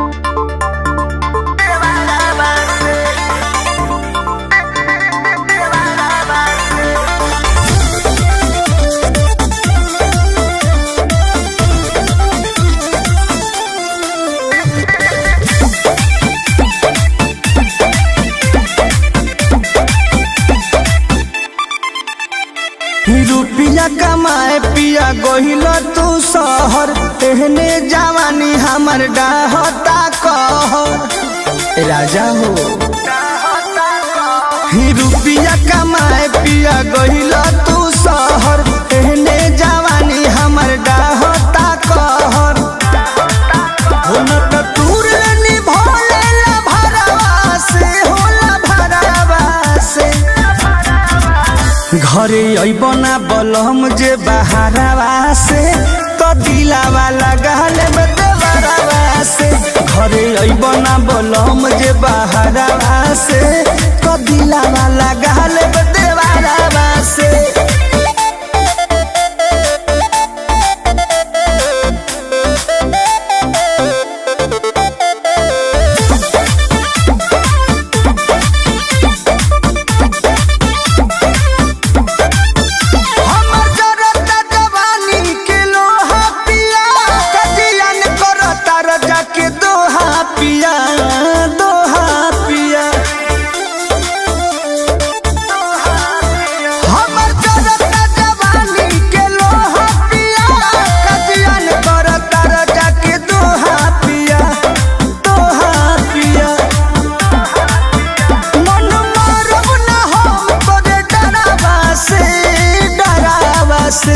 रुपिया कमाए पिया गोहिल तू शहर एहने जवानी हमर डाहता कहर राजा हो ही रुपिया कमाए पिया गोहिल तू शहर एहने जवानी हमर डाहता कहर हो न त तूर निभोले ला भरवा से होला भरवा से घरे अइब ना बलम जे बहारवा से तो दिलावा लगाल में देवरवा से घरे अइब ना बलम जे बहारवा से तो दिलावा लगाल में देवरवा से हमर जरता जवानी के लोहा पिया कजियन करता रजा के दोहा पिया दोहा पिया हमर जरता जवानी के लोहा पिया कजियन करता रजा के दोहा पिया दोहा पिया मन मारब ना हम तोरे डरावा से डरावा से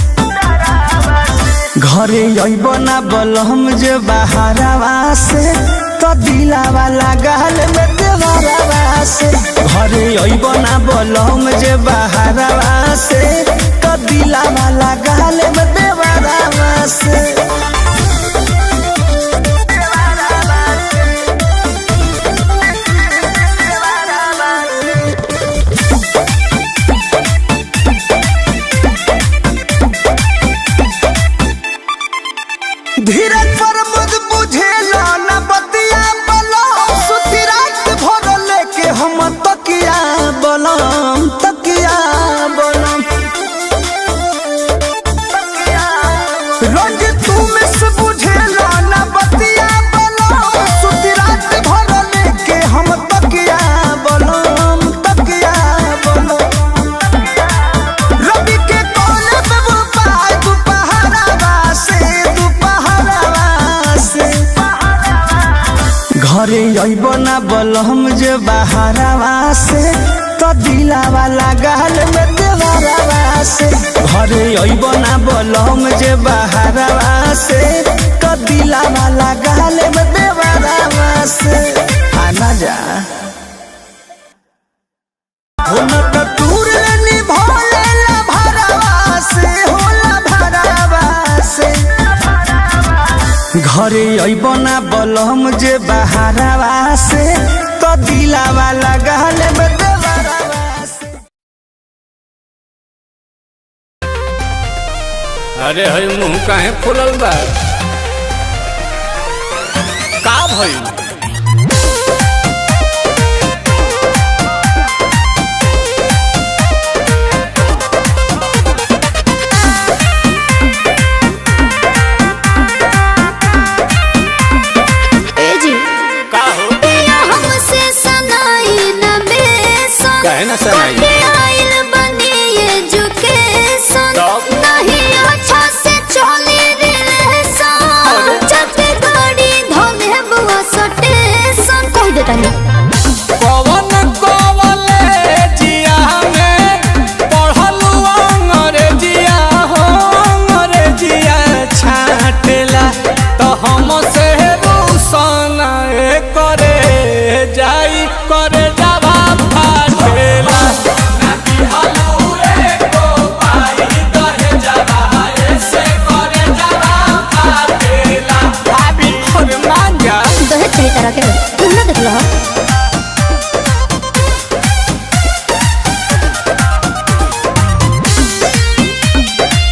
घरे अइब ना बलम जे बहारवा से तो दिलावा लगाल में देवरवा से घरे अइब ना बलम जे बहारवा से तो दिलावा लगाल में देवरवा से धीरज पर मुझ बुझेला न बतिया बलम सुती रात भर लेके हम तकिया बलम तकिया बलम रोज तू में से बुझेला न बतिया बलम सुती रात भर लेके हम तकिया बलम तकिया बलम रवि के कोने पे वो पाय दुपहरावा से दुपहरावा से घरे अइब ना बलम जे बहारवा से तो दिलावा लगाल में देवरवा से घरे अइब ना बलम जे बहारवा से तो दिलावा लगाल में देवरवा से आना जा हो न त तूर निभोले ला भरवा से होला भरवा से घरे अइब ना बलम जे बहारवा से तो दिलावा लगाल में देवरवा से अरे हई मुंह काहे फुलल बा का भइल ए जी का हो पिया हमसे सनाई न बेसन काहे ना सनाई? कटे आइल बनी एजुकेशन तब? नहीं अच्छा से चली रिलेशन जब गाड़ी धोले बुआ सटेशन कह देता नहीं कवन कॉलेजिया में पढ़लू अंग्रेजिया हो अंग्रेजिया छाटेला तो हम से रूसन करे जाई करे जावा फाटेला अरे मान जा दहेज कई तरह के होते। तुम ना देख लो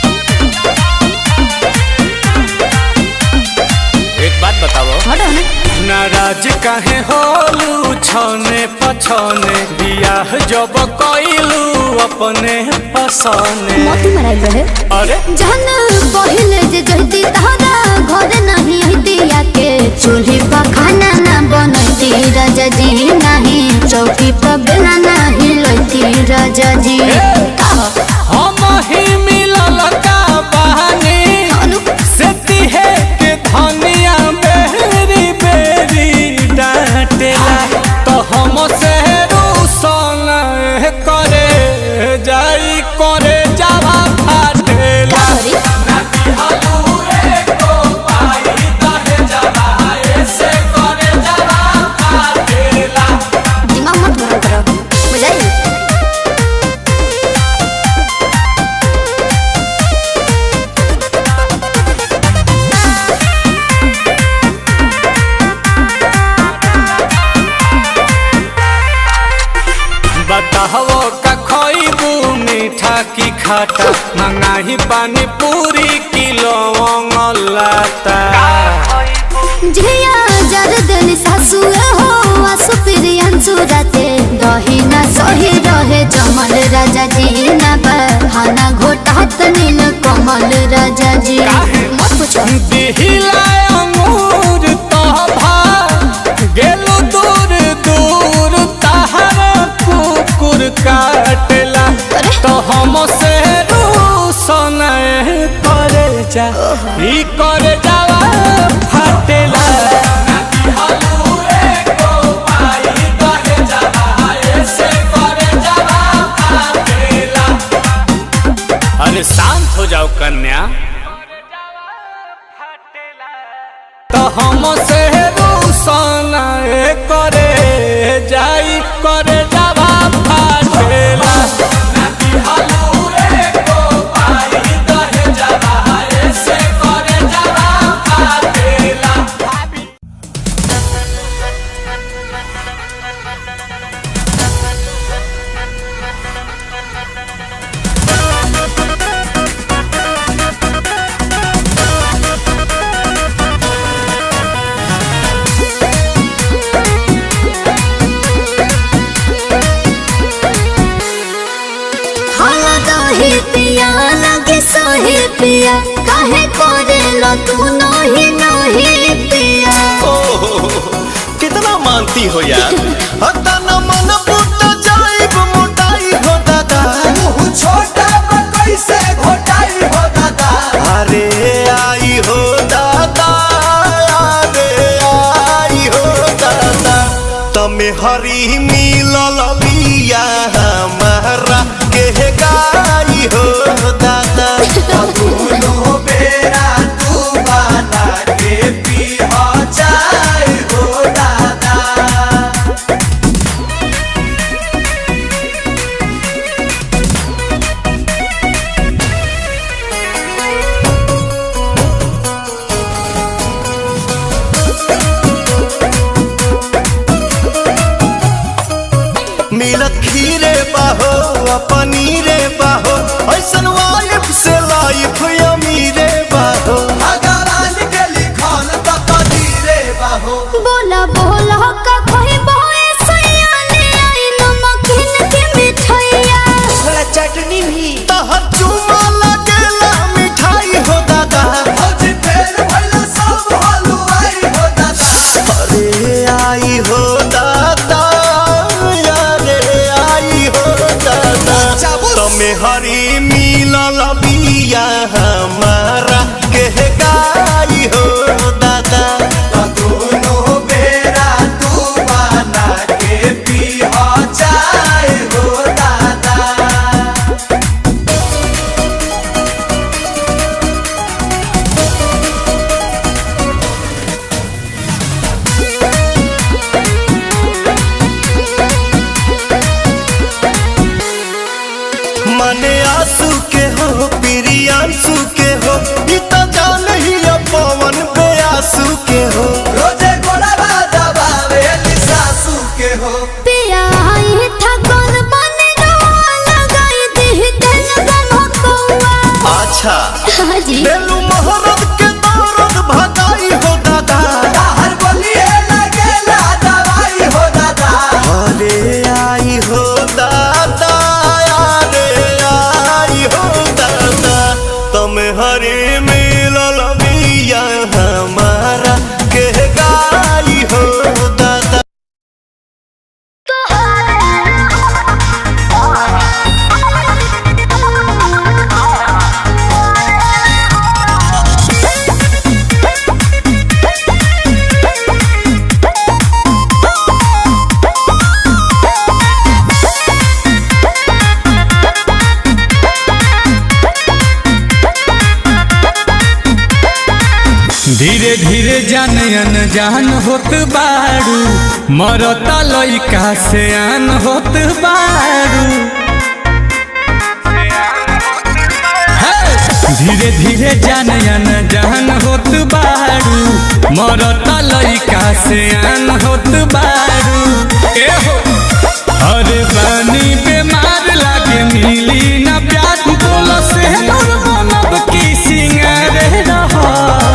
एक बात बताओ हटो ना नाराज काहे होलू छने पछने बियाह जब कइलू अपने पसने मोती मराइल रहे अरे जहन पहिले जे जहती तहरा घर नहीं हती के चूल्ही पर खाना ना बनती राजा जी नहीं चौकी पर बेला नहीं लती राजा जी हम ही मिलल का बहानी अनु से तिहे के धनिया बेरी बेरी डांटेला तो हम से रूसन करे जाई करे जावा फाटेला सॉरी दिमाग मत गरम करो बुझाई बताहो का खइबू मीठा की खाटा मंगाही पानी पूरी किलो लाता झिया जर दिल सासु हो आसु प्रियंसु राते दही ना सही रहे जमल राजा जी ना बहाना घोटात नील कमल राजा जी मत पूछो दिहिला अंगूर तोभा गेलु दूर दूर तहर कुकुर काटेला अरे। तो हम से रूसन करे जा ई करे जावा फाटेला अरे शांत हो जाओ कन्या तो हम से रूसन करे जाई करे जावा फाटेला हाला दही पिया लगे सोही पिया काहे करे लो तू नही नही पिया कितना मानती हो यार हता न मन फुट जाइब मोटाई हो दादा छोटा कैसे घोटाई हो दादा अरे आई हो दादा अरे आई हो दादा तमे हरी मिलल बिया हमारा के गाई हो दादा दोनों बेरा तू बना के पी हो जाए हो दादा मिलत खीरे बाहो आ पनीरे बाहो ऐसन वाइफ से लाइफ अमीरे बाहो भगवान के लिखल त कदीरे बाहो बोला बोला का कोई बोए सैया ले आई नमकीन के मिठाइया थोड़ा चटनी भी तहर चुमा लगेला मिठाई हो दादा आज फेर भइला सब हलवाई हो दादा अरे आई हो दादा अरे आई हो दादा चाबुस। तमे हरी मिलल बिया हमारा के गाई हो दादा दोनों बेरा तू बना के पी हो जाए हो दादा मने धीरे जान अनजान होत बारू मरता लइका से आन होत बारू हे! धीरे धीरे जान अनजान होत बारू मरता लइका से आन होत बारू ए हो अरे बानी बेमार लागे मिली ना प्यार बोलो से नूर बनब की सिंगार रहा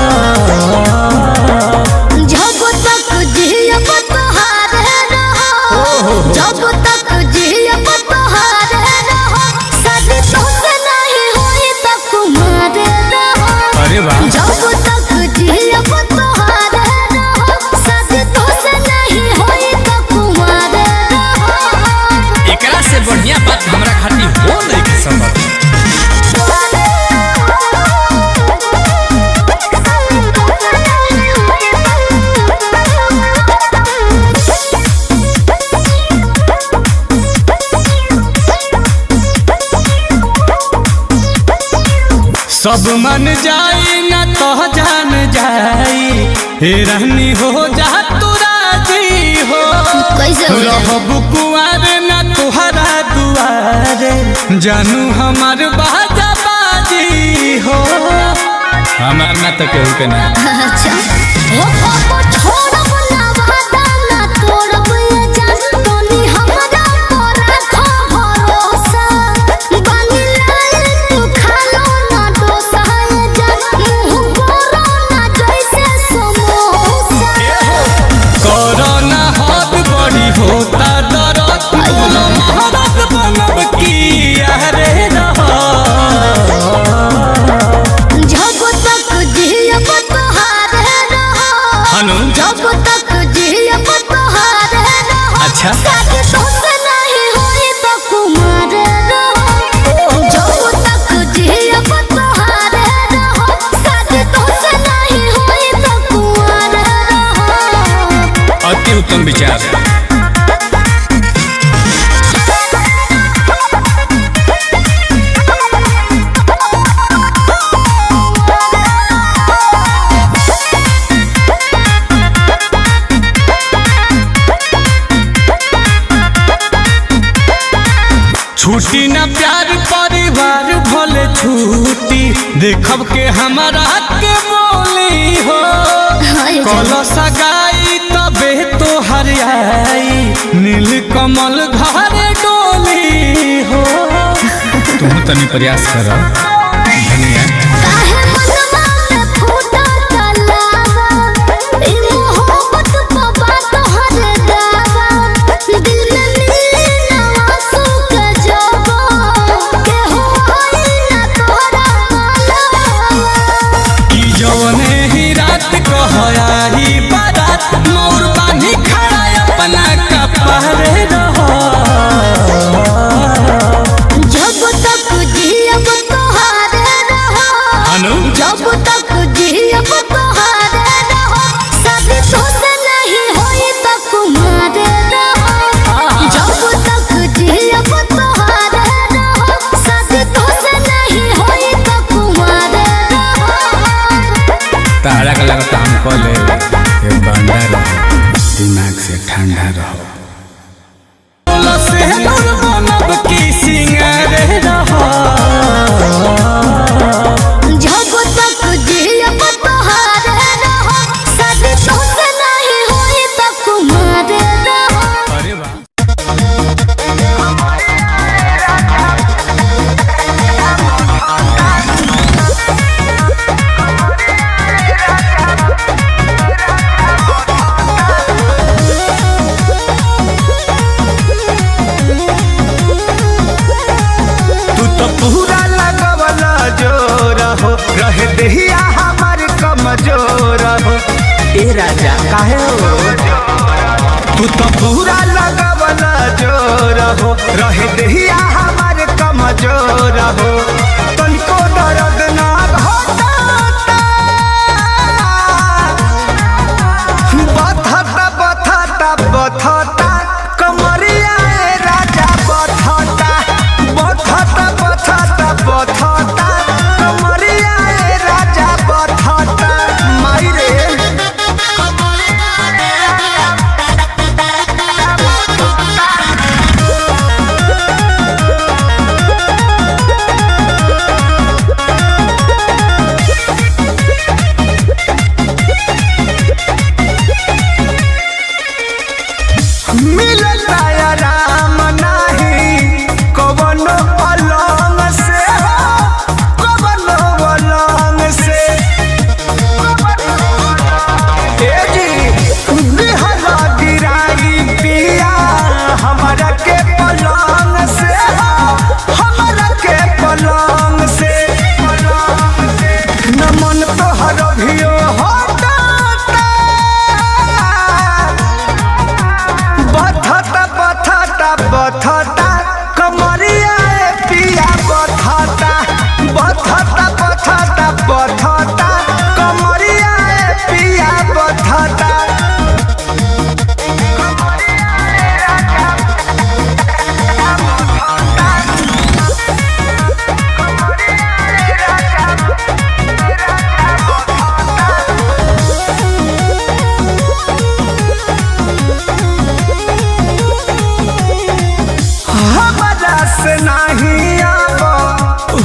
जब तक जियब तोहारे रहो जब तक जियब तोहारे रहो शादी तोसे नहीं होई त कुमारे रहो अरे वाह जब तक जियब तोहारे रहो शादी तोसे नहीं होई त कुमारे रहो एकरा से बढ़िया बात हमरा खातिर हो नहीं के संभव सब मन जाई ना तो जान जाई हे रहनी हो जा तू राजी हो कैसे हो जाए? रहब कुआर ना तुहरा दुआरे जानू हमार बाजा बाजी हो हमार ना तो केहू के ना अच्छा ओ पापा छोड़ब ना वादा ना तोड़ब ये जान तोनी हमरा पर रखो भरोसा बानी लाल तू खालो ना डोसा ये जान मुंह बोरो ना जैसे समोसा कोरोना हाथ बड़ी होता दरद बोलो महारत बनब की अरे रहा जब तक जियब तोहारे रहो हनु जब तक जियब तोहारे रहो अच्छा शादी तोसे नहीं होई त कुमारे रहो जब तक जियब तोहारे रहो शादी तोसे नहीं होई त कुमारे रहो अति उत्तम विचार छुट्टी ना प्यार परिवार भले छुट्टी देखब के हमारा के बोली हो हाय कल सगाई तबे तो हरियाई नील कमल घर डोली हो तुम तनी प्रयास कर धनिया काहे मनवा में फूटा तलावा ई मोहब्बत बाबा तोहर दावा दिल में मिली ना आंसू के जवा के होई ना तोरा मालवा कि जौने ही रात कहयाही बारात मोर बानी खड़ा अपना कपड़े रहो जब तक जियब तोहारे रहो हनु जब तक जियब तोहारे रहो शादी तोसे नहीं होई त कुमारे रहो जब तक जियब तोहारे रहो शादी तोसे नहीं होई त कुमारे रहो तारा का लगता हमको ले ये बंदा रहो दिमाग से ठंडा रहो से नूर बनब की सिंगार रहो जब तक जियब तोहारे रहो शादी तोसे नहीं होई त कुमारे रहो अरे वाह तू तो पूरा लगवला जोर हो रह देहिया हमार कमजोर हो ए राजा काहे हो तू तो पूरा लगवला जोर हो रह देहिया हमार कमजोर हो तनिको दर्द ना होता बथता बथता बथता कमरिया ए राजा बथता बथता बथता बथता कमरिया ए राजा बथता माई रे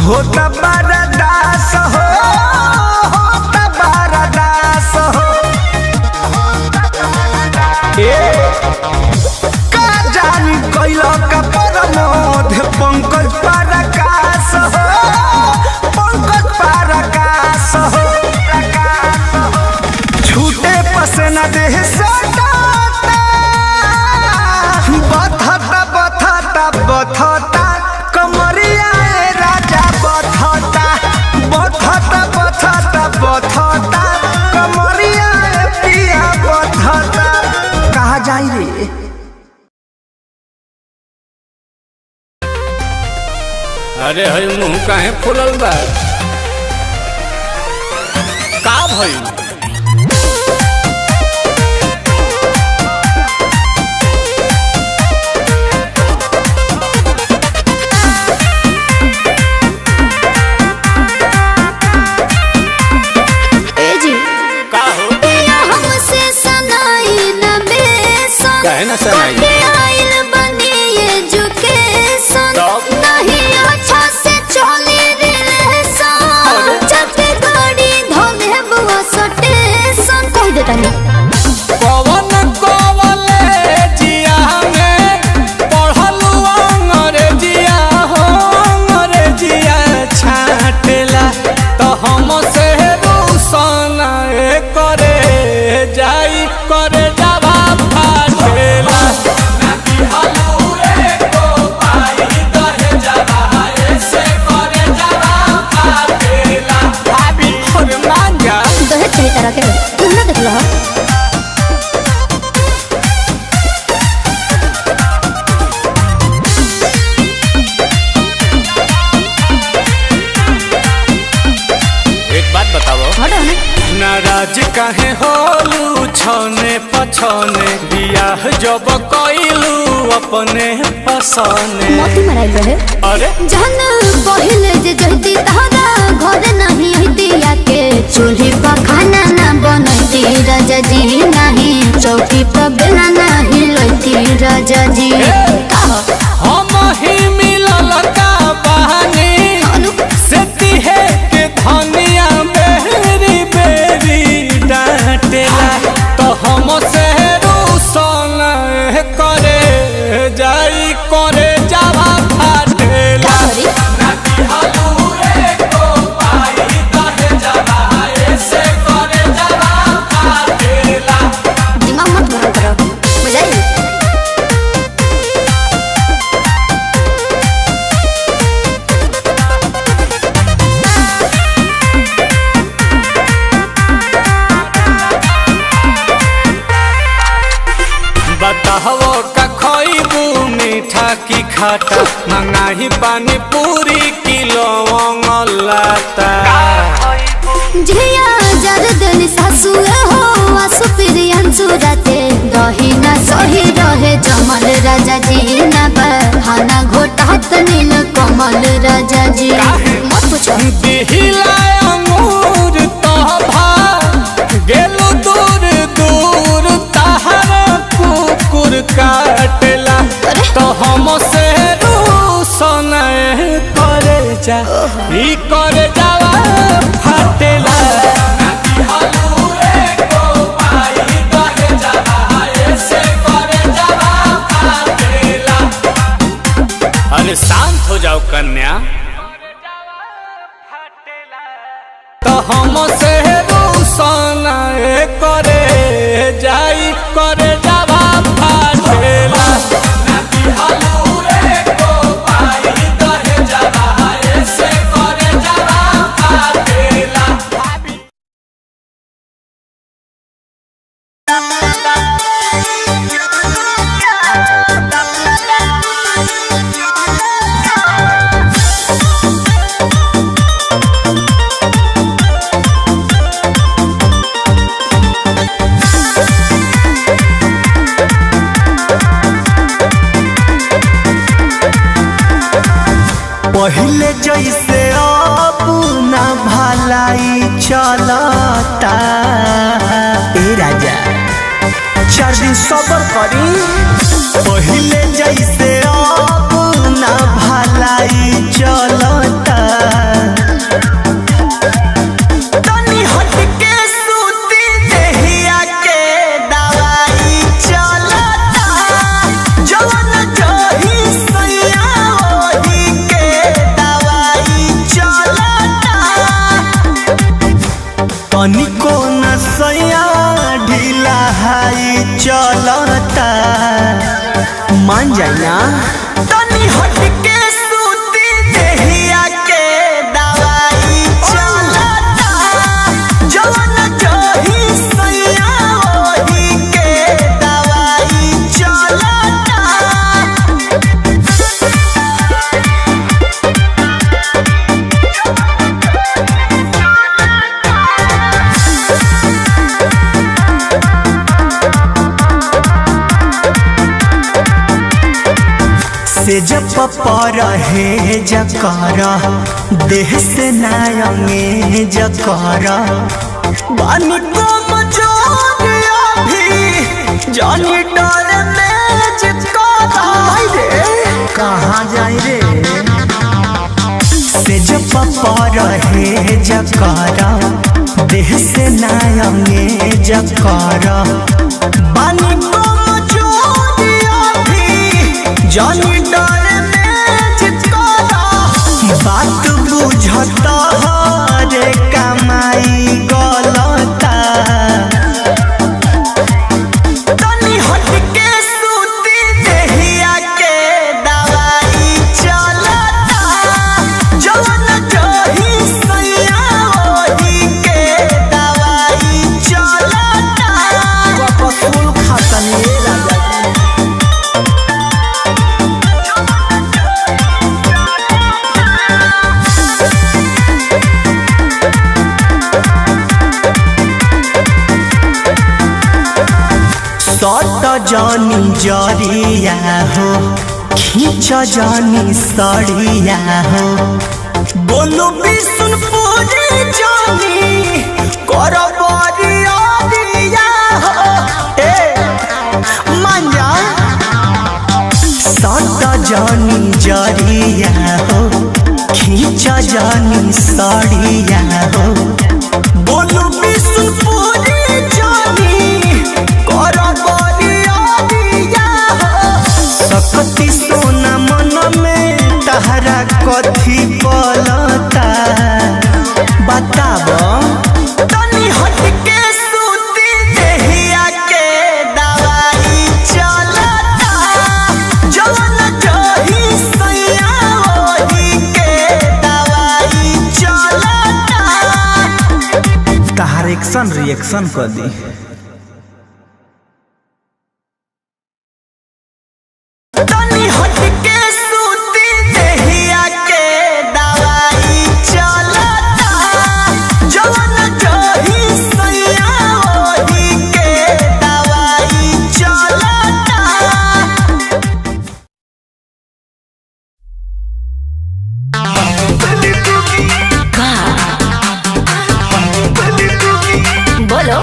होता बरदास हो होता बरदास हो ए का जानी कैल का परमोध पंकज परकाश हो पंकज परकाश हो छूटे पसना देह सटाता बथता बथता बथता कमरिया ए राजा बथता बथता बथता बथता कमरिया ए पिया बथता कहा जाई रे अरे हई मुंह काहे फुलल बा का भइल ए जी का हो पिया हमसे सनाई न बेसन काहे ना सनाई? कटे आइल बनी एजुकेशन तब? नहीं अच्छा से चली रिलेशन जब भी गाड़ी धोले बुआ सटेशन कह देता नहीं पवन कॉलेजिया में पढ़लू अंग्रेजिया हो अंग्रेजिया छाटेला तो हम से रूसन करे जाई करे जावा फाटेला भाभी और मांगा दहेज सही तरह के तुम ना देख लो एक बात बताओ हटो ना नाराज काहे होलू छने पछने बियाह जब कइलू अपने पसने मोती मराइल रहे अरे जहन पहिले जे जहती तहरा घर नहीं हती के चूल्ही पर खाना ना बनती राजा जी नहीं चौकी पर बेला नहीं लती राजा जी हम ही मिलल का बहानी अनु से तिहे के धनिया बेरी बेरी डांटेला तो हम से रूसन करे जाई करे जावा फाटेला करी दिमाग मत गरम करो बुझाई बताहो का खइबू मीठा की खाटा मंगाही पानी पूरी किलो लाता झिया जर देली सासु हो आसु प्रियंसु राते दही ना सही रहे जमल राजा जी ना बहाना घोटात नील कमल राजा जी मत पूछो दिहिला अंगूर तोभा गेलु दूर दूर तहर कुकुर काटेला अरे। तो हम से रूसन करे जा ई करे जावा फाटेला अरे शांत हो जाओ कन्या तो हम से रूसन करे जाई करे जावा फाटेला पहले जैसे अब ना भलाई चलता ए राजा चार दिन सबर करी पहले जैसे अब ना भलाई चलता चलता मान जाए ना तनी हट के सूती देहिया के दवाई चलता जवन जही सैया ओही के दवाई चलता से जब पर है जकर देह से नायंगे जकर बानी को मचोरिया भी जानी डर में जिकरा रे कहाँ जाए रे से जब पर है जकर देह से नायंगे जकर बानी को मचोरिया भी जानी डर में जिकरा बात बुझता रे कमाई गलता तनी हट के सूती देहिया के दवाई चलता जवन जही सैया ओही के दवाई चलता कपसूल खातनी राजा सट जानी जरिया हो खींच जानी सड़िया हो बोलू विष्णुपुरी जानी कर बरिया दिया हो ए मान जा सट जानी जरिया हो खींच जानी सड़िया हो बोलू विष्णुपुरी जानी कर बरिया दिया हो सकती सोना मन में तहरा कथी पलता बताब तनी हट के सूती देहिया के दवाई चलता जवन जही सैया ओही के दवाई चलता तहार एक्शन रिएक्शन कर दी तनी हट के सूती देहिया के दवाई चलता जवन जही सैया ओही के दवाई चलता बोलो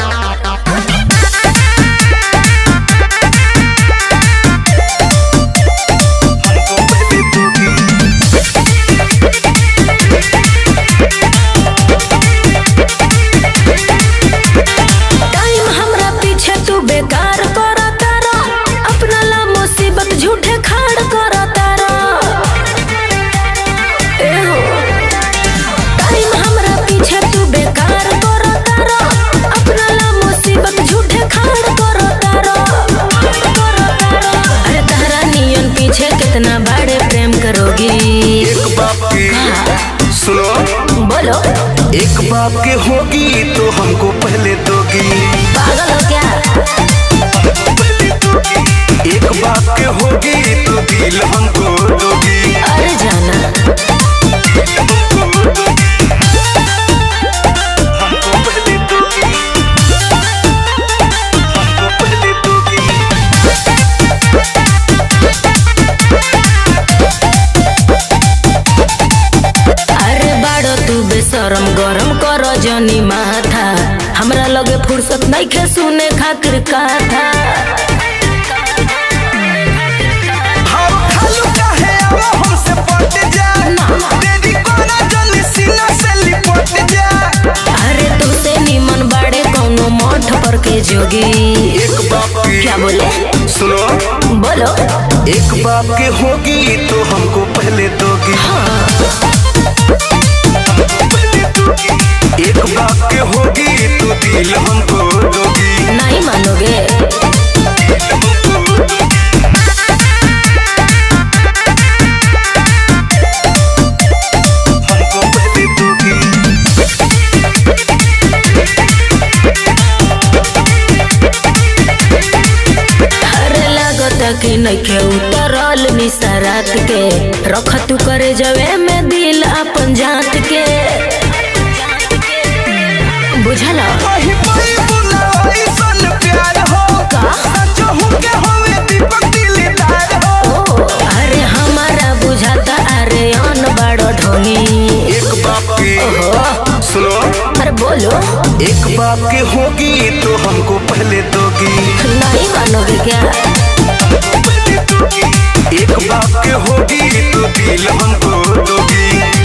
टाइम हमरा पीछे तू बेकार कर तारा अपना ला मुसीबत झूठे खाड़ कर तारा ए हो टाइम हमरा पीछे तू बेकार कर तारा अपना ला मुसीबत झूठे खाड़ कर तारा कर तारा अरे तारा नियन पीछे कितना बड़े प्रेम करोगी एक बाप की सुनो बोलो एक बाप के होगी तो हमको पहले दोगी पागल हो क्या एक बाप के होगी तो दिल हमको दोगी अरे जाना हमको पहले दोगी हमको पहले दोगी अरे बाड़ो तू बेशरम गरम कर जनी माथा हमरा लगे फुर्सत नहीं खे सुने खातिर कथा हम खालू काहे अब हमसे पट जा तेरी कोना जल्दी सीना से लिपट जा अरे तुसे निमन बाड़े कौनो मठ पर के जोगी एक बाप की क्या बोले सुनो बोलो एक बाप के होगी तो हमको पहले दोगी एक बाप के होगी तो दिल हमको दोगी नहीं मानोगे लागता कि नइखे उतरल निसरात के रख तू करे जवे में दिल अपन जात के बुझल कहीं कोई बुलावा ऐसन प्यार हो का? सचहु के होवे दीपक दिलदार हो ओ अरे हमारा बुझाता अरे अन बड़ो ढोली एक बाप के सुनो अरे बोलो एक बाप के होगी तो हमको पहले दोगी नहीं मानोगे क्या एक बाप के होगी तो दिल हमको दोगी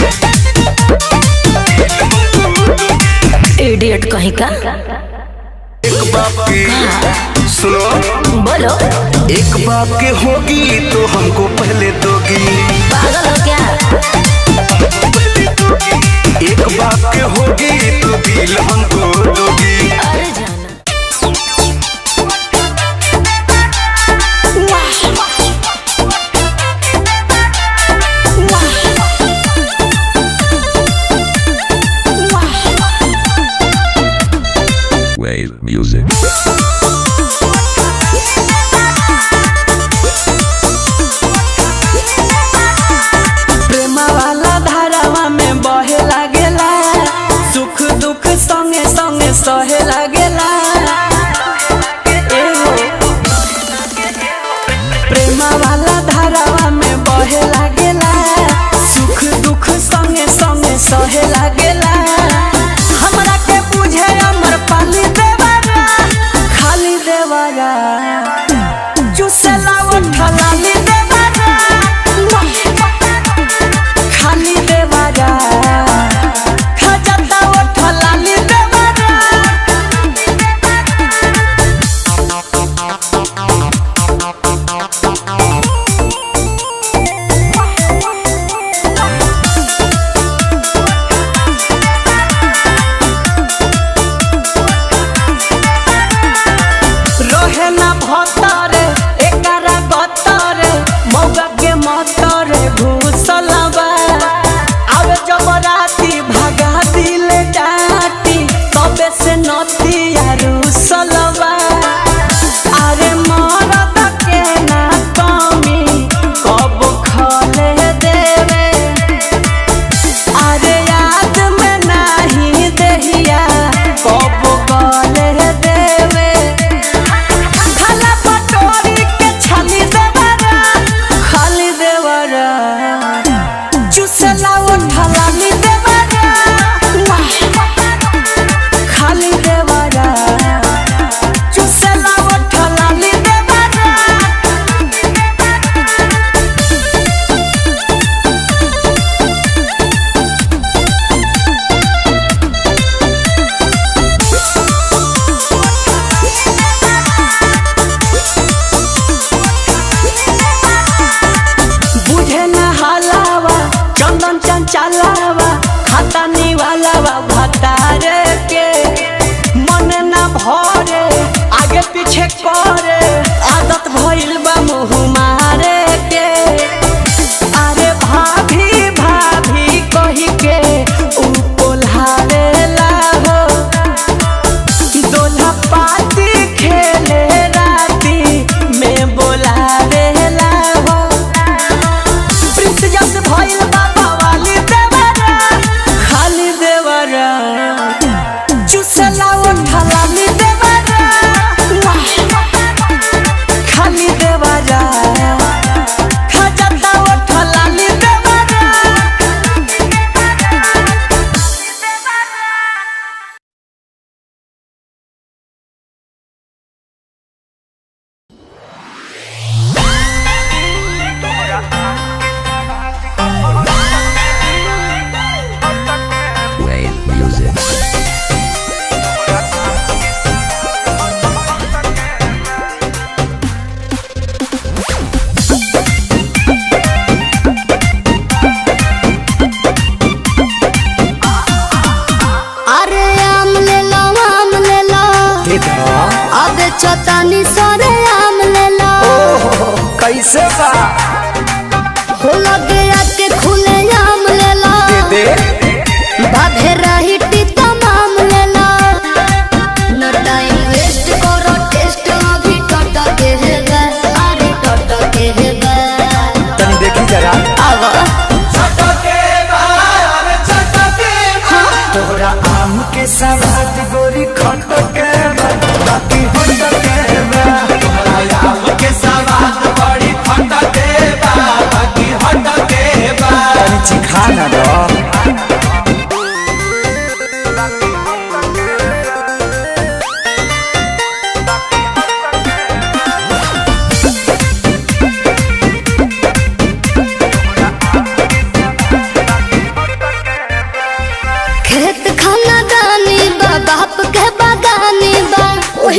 इडियट कहीं का एक बाप के सुनो बोलो एक बाप के होगी तो हमको पहले दोगी पागल हो क्या एक बाप के होगी तो दिल हमको दोगी अरे जाना Wave music. प्रेमा वाला धारावा में बहे लागेला सुख दुख संगे संगे सहे लागेला एहो। प्रेमा वाला धारावा में बहे लागेला सुख दुख संगे संगे सहे लागेला हमरा के बुझे अमर पाली देवारा खाली देवारा चुसला उठलाली देवारा खाली देवारा खजता उठलाली देवारा रहे ना भतरे एकरा गतरे मौगा के मतरे घुसलबा आवे जब राती भगा दिल डाटी तबे से नती रुसलबा अरे मरद के ना कमी कब खले देवे अरे याद में नहीं देहिया कब गले देवे खाला पटोरी के छाली देवरा खाली देवरा चुसला उठला ली देवरा खाली देवरा चुसला उठला ली देवरा बुझे न हलावा चंदन चंचलावा खाता निवालावा भतारे के मन न भरे आगे पीछे करे आदत भइल बा मुँह मारे के अरे भाभी भाभी कही के ऊ कोल्हावेला हो दोल्हा पाती खेले राती में बोलावेला हो प्रिंस जस भइल बाबा वाली देवरा खाली देवरा चुसला उठला ली देवरा खाली देवरा खजता उठला ली देवरा Wave music. अरे आम ले लो आम ले लो अब चतानी सरे आम ले लो कैसे बा हो लगे आके खुले आम ले लो दे बाधे रही तमाम ले लो न टाइम वेस्ट करो टेस्ट अभी टट के है गा अरे टट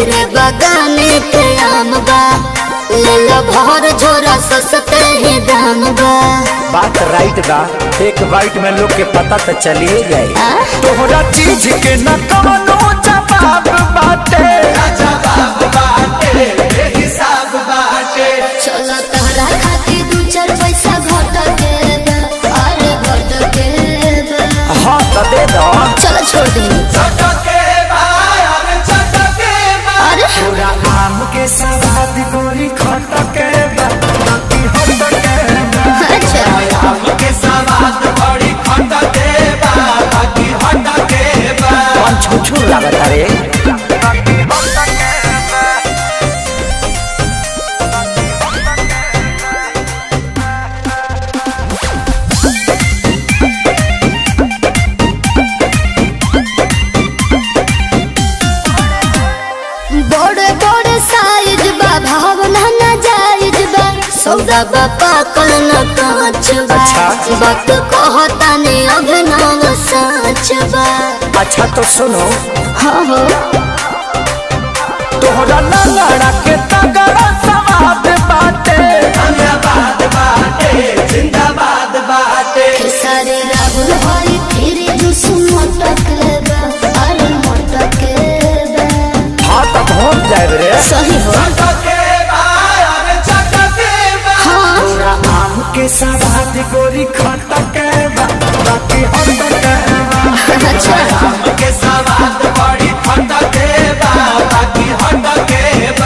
रे बगाने के आम बा ले लो भर झोरा सस्ते ही दाम बा बात राइट बा एक बाइट में लोग के पता तो चलिए जाए आ? तोहरा चीज के न कवनो जवाब बाटे जवाब बाटे हिसाब बाटे चलो तहरा खातिर दू चार पैसा घट के बा, अरे घट के बा। हाँ तो दे दो चलो छोड़ दी चटके बा अरे चटके बा अरे पूरा आम के सवाद गोरी खटके बा बाकी हटके बा अच्छा आम के सवाद बड़ी खटके बा बाकी हटके बा कौन छुछू लागत रे बड़े बड़े साइज बा भावना न जायज बा सौदा बा पाकल न कांच बा अच्छा। वक्त कहता ने अभिनव सच बा अच्छा तो सुनो हाँ हो तोहरा लंगड़ा के तगड़ा सवाद बाटे धन्यवाद बाटे जिंदाबाद बाटे खेसारी राहुल हरी फिर जुस मोटक बा अरे मोटक बा हाँ तो पहुँच जाए रे सही हो चटके बा अरे चटके बा हाँ पूरा आम के सवाद गोरी खटके बा बाकी हटके बा अच्छा आम के सवाद बड़ी खटके बा बाकी हटके बा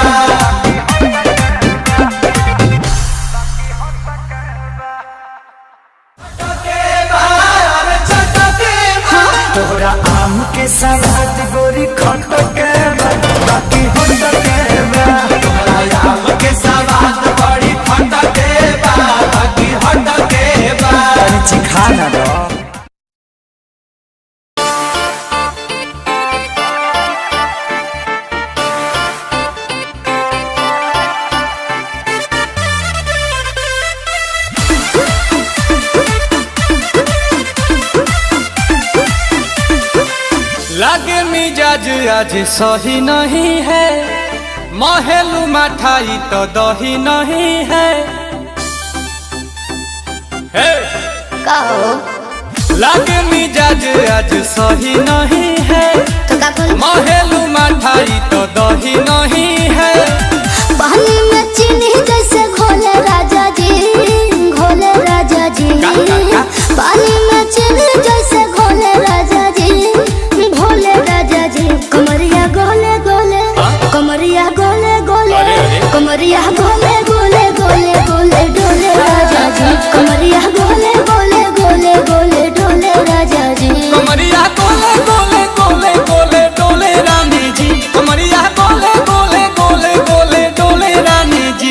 चटके बा अरे चटके बा तोहरा आम के सवाद गोरी खटके बा बाकी हटके बा आम के सवाद बड़ी खटके बा बाकी हटके बा तनी चिखा ना दो लागे मिजाज आज सही नहीं है महलू मठाई तो दही नहीं है हे! का हो लागे मिजाज आज सही नहीं है तो का बोल महलू मठाई तो दही नहीं है पानी में चीनी जैसे घोले राजा जी घोले राजा जी का, का, का? पानी में चीनी जैसे घोले राजा जी घोले राजा जी कमरिया गोले गोले कमरिया गोले गोले अरे, अरे। कमरिया गोले गोले गोले गोले डोले राजा जी कमरिया गोले गोले गोले गोले डोले राजा जी कमरिया गोले गोले गोले गोले डोले रानी जी कमरिया गोले गोले गोले गोले डोले रानी जी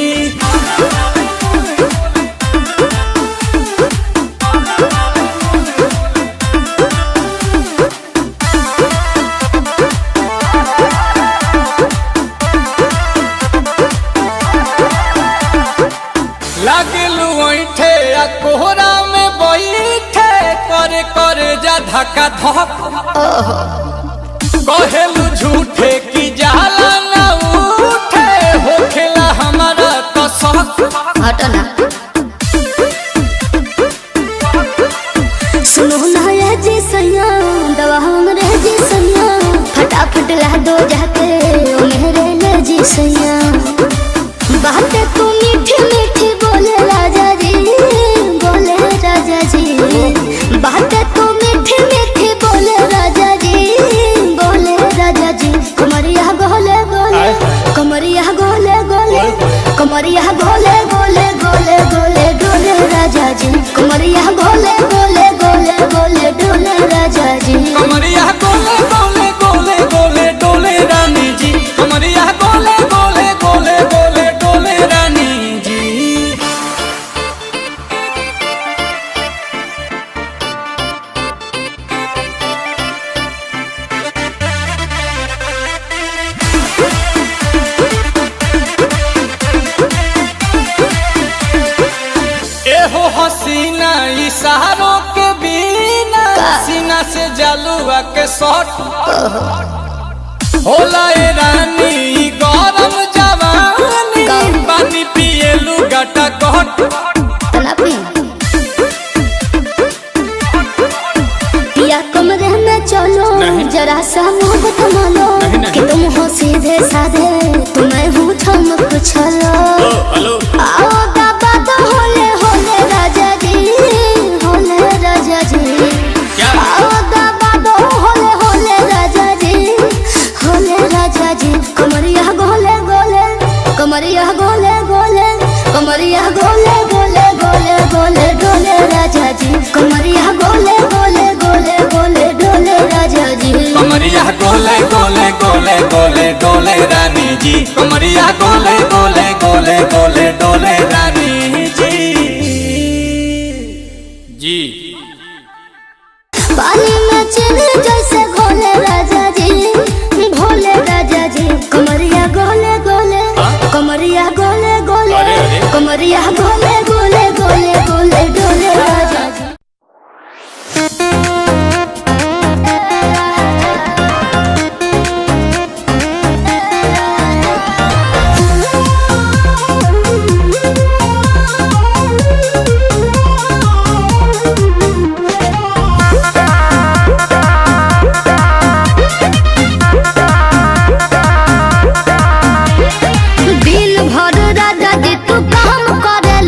लागलू ऐठे आ कोहरा में बैठे करे करे जा धक्का धक कहेलू झूठे की जाला ना उठे होखेला हमारा तो शक हटो ना सुनो ना ये जी सैया दवा हमरे जी सैया फटाफट ला दो जाके ओ मेरे ले जी सैया बातें तू मीठी मीठी बोले राजा जी बोले राजा जी बातें तू मीठी मीठी बोले राजा जी बोले राजा जी कमरिया गोले गोले कमरिया गोले गोले कमरिया गोले गोले गोले गोले डोले राजा जी कमरिया गोले गोले गोले गोले डोले राजा जी कमरिया गोले गोले गोले गोले डोले रानी जी कमरिया गोले गोले गोले गोले डोले रानी जी एहो हसीना इशारों के बिना सीना से जलुआ के शॉट होला ए रानी गरम जवानी गरम। पानी पिए लुगाटा कहट तना पी पिया कमरे में चलो नहीं। जरा सा मुंह थमा लो नहीं, नहीं। कि तुम हो सीधे साधे तुम्हें हूँ ठम कुछ लो हेलो आओ दाबा तो होले होले राजा जी होले राजा जी क्या? आओ दाबा तो होले होले राजा जी होले राजा जी कमरिया गोले गोले कमरिया गोले गोले कमरिया गोले गोले गोले गोले डोले राजा जी कमरिया गोले गोले गोले गोले डोले राजा जी कमरिया गोले गोले गोले गोले डोले रानी जी कमरिया गोले गोले गोले गोले डोले रानी जी जी पानी में चीनी जैसे घोले राजा जी भोले राजा जी कमरिया गोले गोले कमरिया गोले गोले अरे, अरे। कमरिया गोले गोले गोले गोले डोले राजा जी दिल भर राजा जी तू काम करे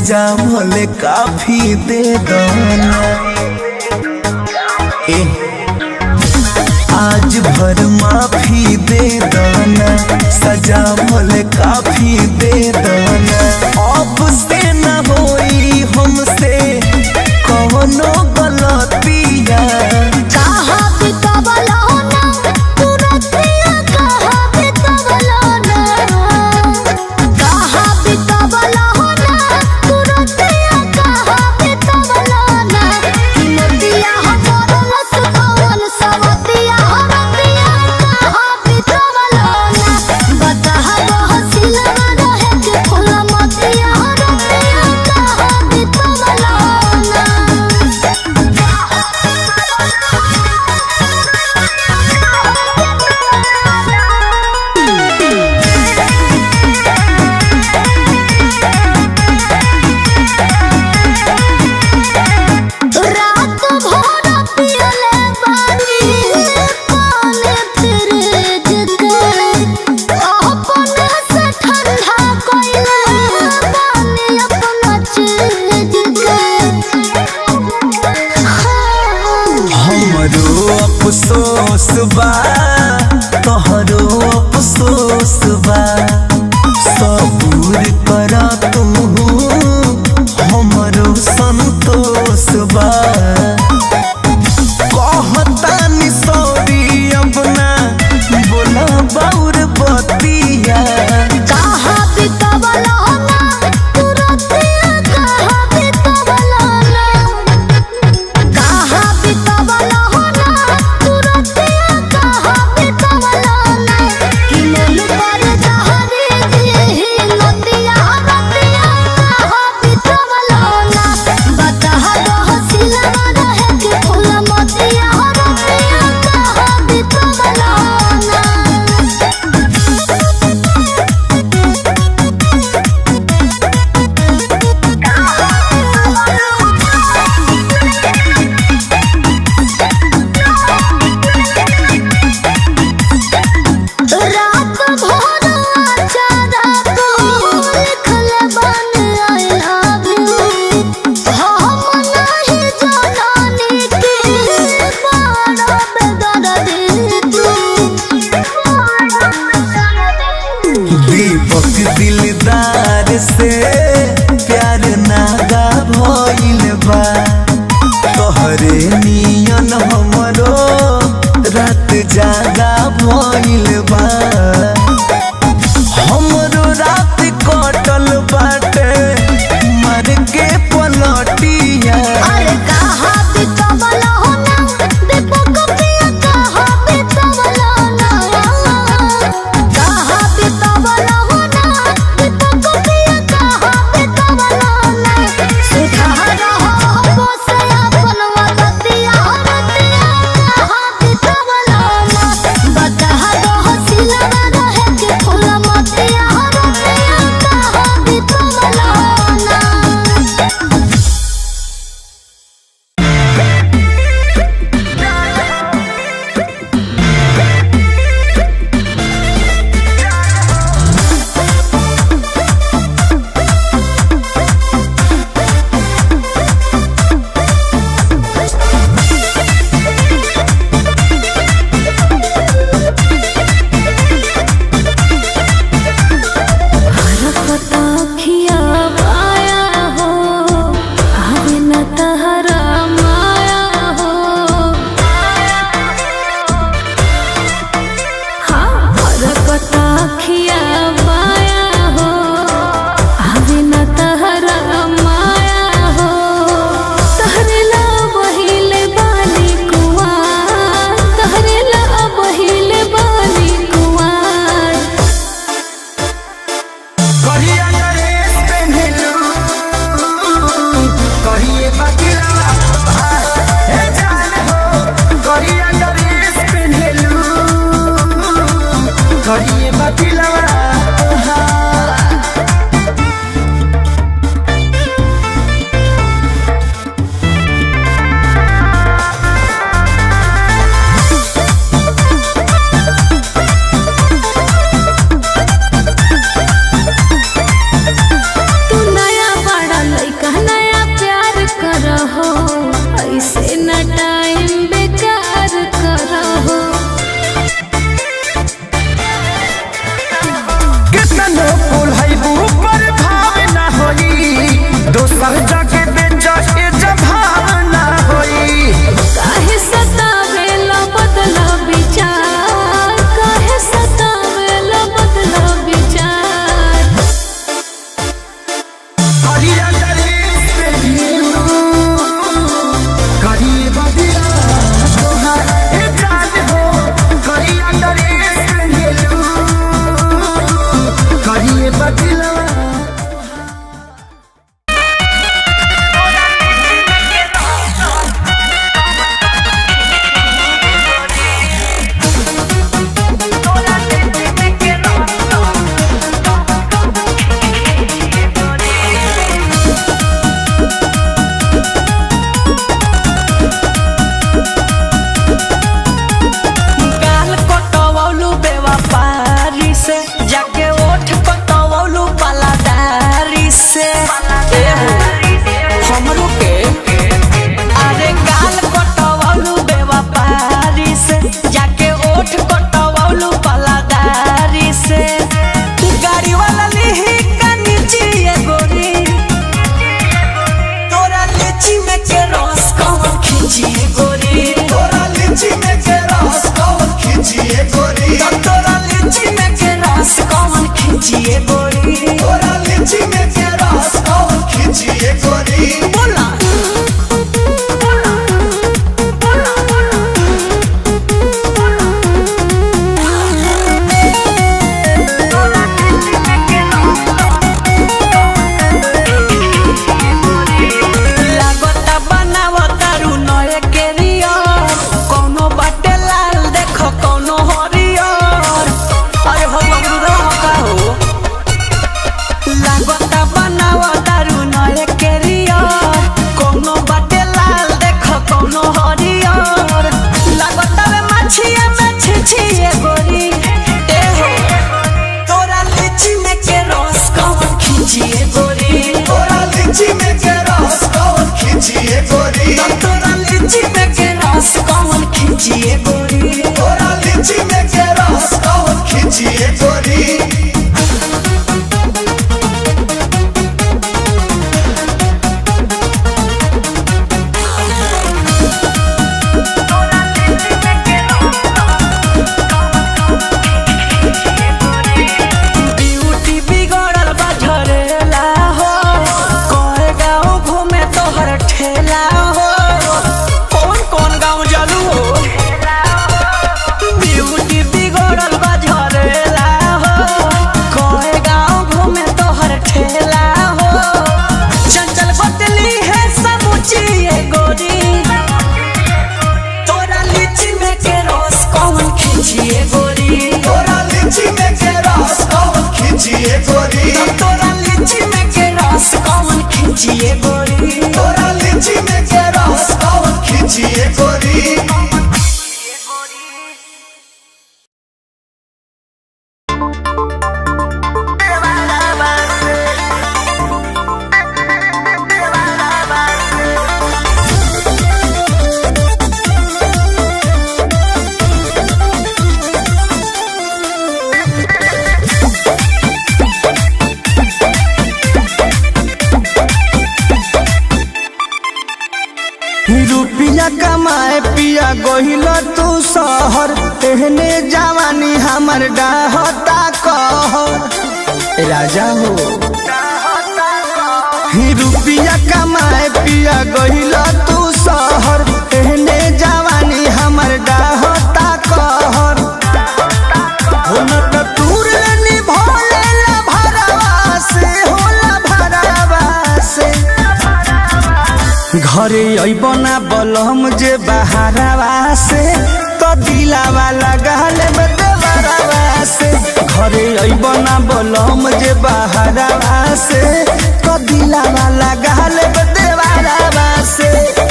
सजा भले काफी दे दाना ए आज भर माफी दे दाना सजा भले काफी दे दाना अब से न होई हमसे कौनो गलतिया कहा बितवलो ना तुरतिया कहा बितवलो ना कहा बितवलो ना तुरतिया कहा बितवलो ना किमतिया हमर लस कौन सवतिया हमतिया कहा बितवलो ना बताहा बहसिला रहे के फूल मतिया हमतिया कहा बितवलो ना रात भर पियले बानी पानी फ्रिज के अपने से ठंडा कइले बानी अपना चीज के हमरो अफसोस बा तोहरो अफसोस बा सबूर कर तू हमरो संतोष बा कहतानी सॉरी अब ना बोला बाउर बतिया कहा बितवलो ना तुरतिया कहा बितवलो ना कहा बितवलो ना तुरतिया कहा बितवलो ना कि मन पर जहरी दी नदिया नदिया कहा बितवलो ना बताहा दो सिला रहे के फूल मतिया नदिया कहा बितवलो ना रात भर अचारा को लिखल बन आई लव यू हम नहीं जानानी के बड़ा बेदर्दी तू दीपक दिलदार से प्यार नागा भइल बा तोहरे नियन हमरो रात जागा भइल बा हमरो रात कटल बाटे मर के पलटिया अरे कहा बितवलो ना दीपक पिया कहा बितवलो ना कहा बितवलो ना दीपक पिया कहा बितवलो ना सुधा रहो बसे अपन वदतिया हरतिया कहा बितवलो ना बताहा दो सिला रहे के फूल मतिया हरतिया कहा बितवलो ना खिया पाया हो आवे न तहरा माया हो हाँ हरकता खिया पाया हो आवे न तहरा माया हो तहरे ला बहिले बाली कुआर तहरे ला बहिले बाली कुआर कहिया नरेश पेन्हलू कहिए बकिला हे जान हो कहिया नरेश पेन्हलू कहिए बकिला तू नया बड़ा खींचिए गोरी तोरा लीची में के रस कौन खींचिए गोरी तोरा लीची में के रस कौन खींचिए गोरी बोला लागता बनावता रू नए केरियर कौनो बाटे लाल देखो कौनो हरियर अरे हो अमरुदा का हो लागता बनावता रू नए केरियर कौनो बाटे लाल देखो कौनो हरियर लागता रे मछिया में छिछिए गोरी ए हो तोरा लीची में के रस कौन खींचिए गोरी तोरा लीची में के रस कौन खींचिए गोरी तोरा लीची में के रस कौन खींचिए गोरी तोरा लीची में के रस कौन खींचिए गोरी ब्यूटी बिगड़ल बा झरेला हो कहे गाँव घूमे तोहर ठेला हो कौन कौन गाँव जलू हो ब्यूटी बिगड़ल बा झरेला हो कहे गाँव घूमे तोहर ठेला हो चंचल बतली है समूची ये गोरी तोरा लीची में के रस कौन खींचिए गोरी तोरा लीची में के रस कौन खींचिए गोरी तोरा लीची में के रस कौन खींचिए गोरी तोरा लीची में के रस कौन खींचिए गोरी रुपिया कमाए पिया गोहिल तू शहर एहने जवानी हमर डाहता कहर राजा हो ही रुपिया कमाए पिया गोहिल तू शहर एहने जवानी हमर डाहता कहर हो न त तूर निभोले ला भरवा से होला भरवा से घरे अइब ना बलम जे बहारवा से तो दिलावा लगाल में देवरवा से घरे अइब ना बलम जे बहारवा से तो दिलावा लगाल में देवरवा से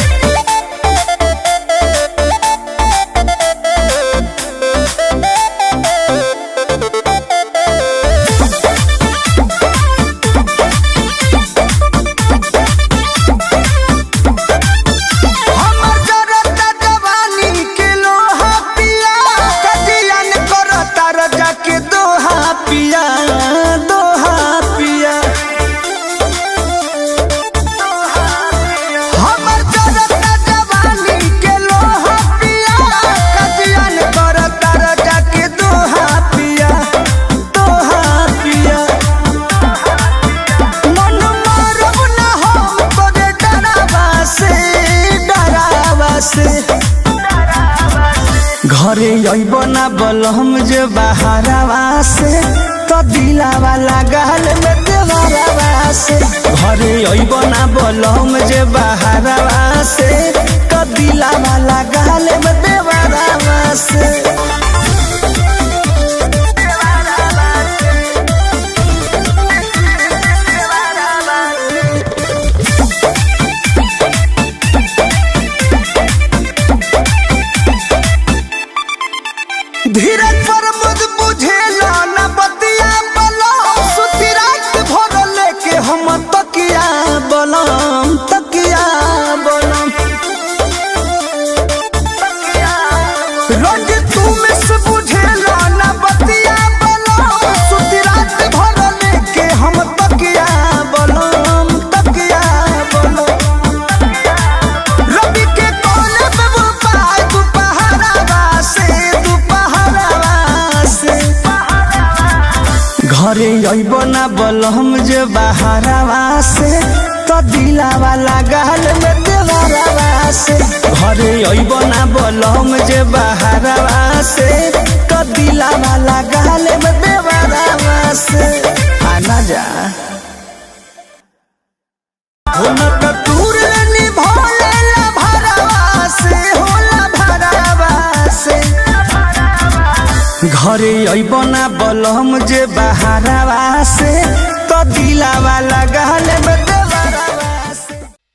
हमर जरता जवानी के लोहा पिया कजियन करता रजा के दोहा पिया दोहा पिया हमर जरता जवानी के लोहा पिया कजियन करता रजा के दोहा पिया दोहा पिया मन मारब ना हम तोरे डरावा से डरावा से घरे अइब ना बलम जे बहारवा से तो दिलावा लगाल में देवरवा से घरे अइब ना बलम जे बहारवा से तो दिलावा लगाल में देवरवा से धीरज पर मुझ बुझेला न बतिया बलम सुती रात भर लेके हम तकिया बलम तकिया बलम रोज तू मिस बुझेला न बतिया बलम सुती रात भर लेके हम तकिया बलम तकिया बलम रवि के कोले पे वो पाय दुपहरावा से दुपहरावा घरे अइब ना बलम जे बहारवा से तो दिलावा लगाल में देवरवा से घरे अइब ना बलम जे बहारवा से तो दिलावा लगाल में देवरवा से आना जा हुनक दूर निभोले ला भरवा से होला भरवा से घरे अइब ना बलम जे बहारवा से तो दिलावा लगाल में देवरवा से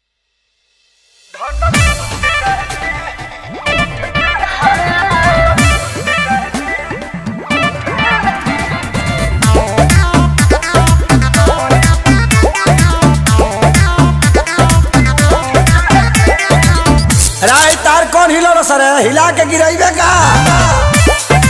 राय तार कौन हिलो सर हिला के गिराइबे का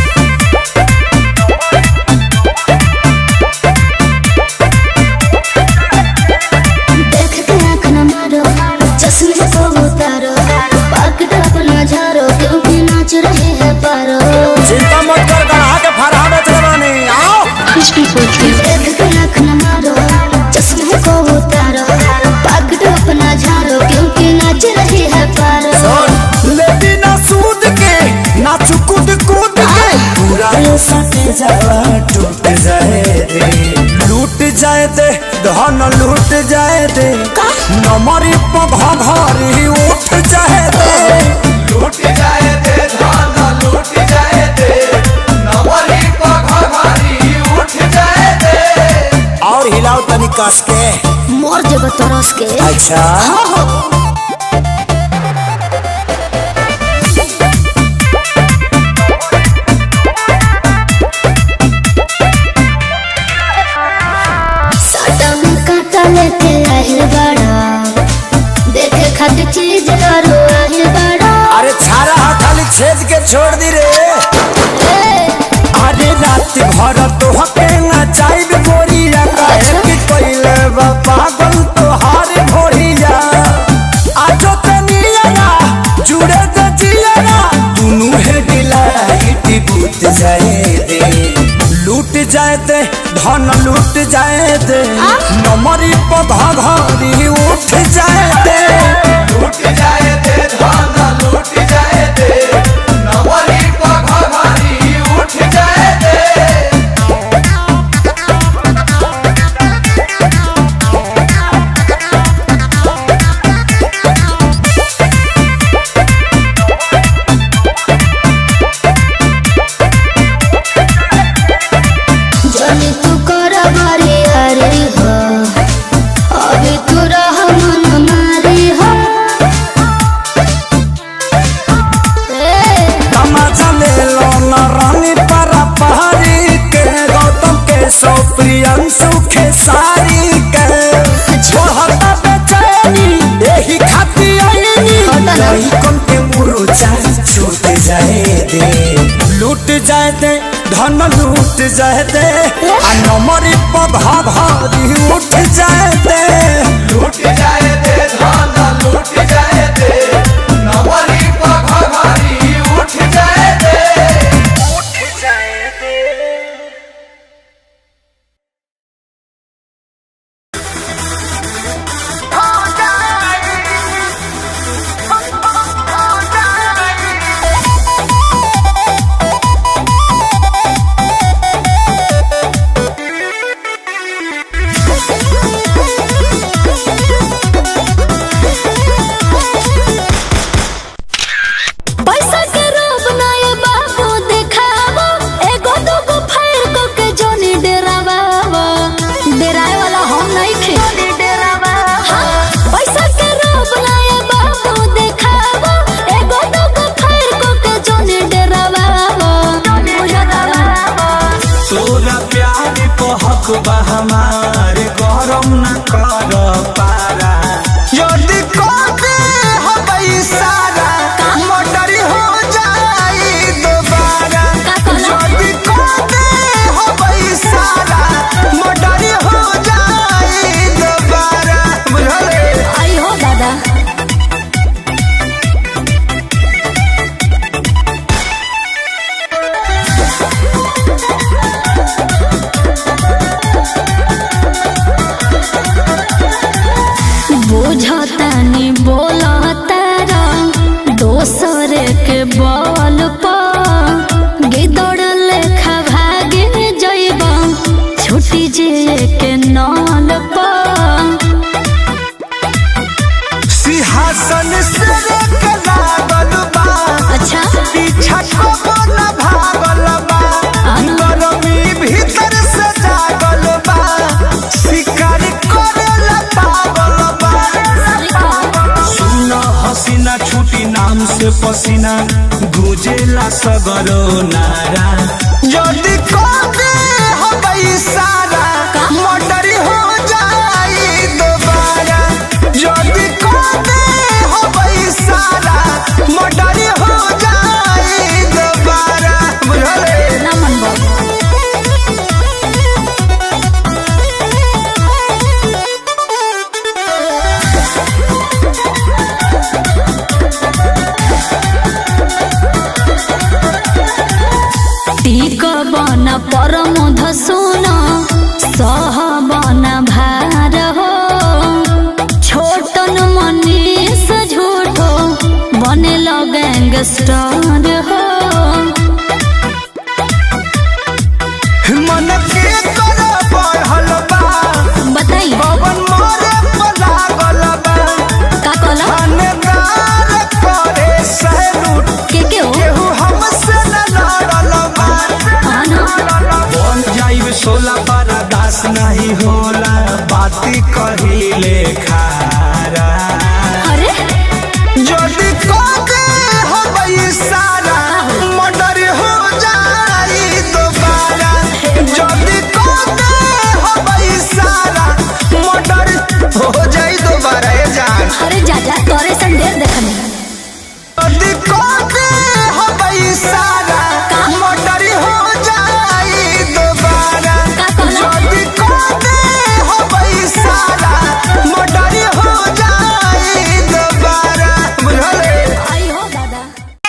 देख के आँख न मारो चश्मे को उतारो पकड़ अपना झारो क्योंकि नाच रहे हैं पारो चिंता मत कर गढ़ा के फरहा में चलवानी आओ देख के आँख न मारो चश्मे को उतारो पकड़ अपना झारो क्योंकि नाच रहे हैं पारो लेती ना सूद के ना चुकुद कूद के पूरा ये सटे जावा टूट जाए दे लूट जाए दे धन लूट जाए दे नमरी पघा घरी उठ जाए दे लूट जाए दे धान लूट जाए दे नवरी पघारी उठ जाए दे और हिलाओ तनी कस के मोर जब तरस के अच्छा साटा में काटा लेके आहिल बड़ा देखे खातिर चीज करो आहिल बड़ा अरे छारा हा खाली छेद के छोड़ दी रे अरे रात भर तो हके ना चाइब गोरिया काहे कि कइले बा पागल तो हार भोरिया आजो तनिया जुड़े दे जिया दुनु है डिलाइट बूत जाए दे लूट जाए दे धन लूट जाए दे नमरी पधा घरी उठ जाए दे लूट जाए दे धान लूट जाए दे नवरी पघारी उठ जाए दे जनी तू कर मारी हरी हो अभी तू रह मन मारी हो ए, तमाचा ले लो न रानी परा पहाड़ी के गौतम के सौ प्रियंशु के सारी के छोड़ता बेचैनी यही खाती आईनी नहीं कौन के मुरुचा छूट जाए दे लूट जाए दे धन लूट जाए दे आ नमरी पधा भारी उठ जाए दे लूट जाए दे धान लूट जाए दे नवरी पघारी उठ जाए दे पैसा के रोब ना ये बाबू देखावो एगो दूगो फायर को के जोनी डेरावावो डेराए वाला हम नहीं खे हाँ, पैसा के रोब ना ये बाबू देखावो एगो दूगो फायर को के जोनी डेरावावो तोरा प्यार को हक बा हमार गरम न कर पारा यदि कोते हो सारा मोटर हो जाई दोबारा यदि कोते हो सारा मोटर हो जाई दोबारा बुझले आई हो दादा पसीना गुजेला सगरो नारा जल्दी कोते हबई सारा मोटर हो जाई दोबारा जल्दी कोते हबई सारा मोटर हो जाई दोबारा बुझले ना मन बाबू टीक बन परम धसुन सह बन भार हो छोटन मनीष झूठो बने गैंगस्टर हो मन के कर बढ़ल बा बताई पवन मोरे पलागल बा का कहला थानेदार करे सैलूट के के हो केहू हमसे न लड़ल बा हाँ ना बन जाइब सोला पारा दास नहीं होला बाती कहिले खारा अरे जल्दी कोके हबई सारा मर्डर हो जाई दोबारा जल्दी कोके हबई सारा मर्डर हो जाई दोबारा ए जान अरे जा जा तोरे सन ढेर देखनी जल्दी कोके हबई सारा मर्डर हो जाई दोबारा का कहला? जल्दी कोके हबई सारा मर्डर हो जाई दोबारा बुझले आई हो दादा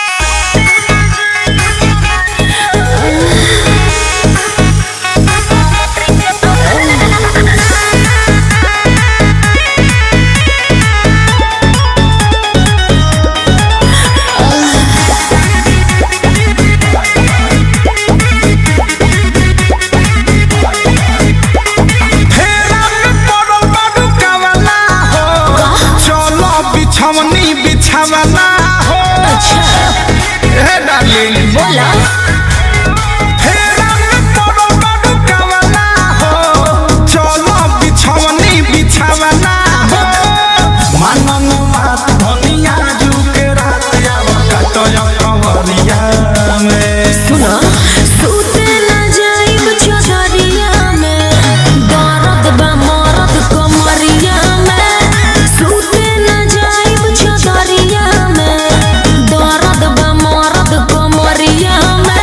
फेरा में पड़ल बाडू कावला हो चलो बिछवनी बिछवला हो ए डार्लिंग बोला फेरा में पड़ल बाडू कावला हो चलो बिछवनी बिछवला हो मनन बात धनिया जुके रात आव कटय कवरिया में सुना सूते ना जाइब चौधरिया में दर्द बा मरद कमरिया में सूते ना जाइब चौधरिया में दर्द बा मरद कमरिया में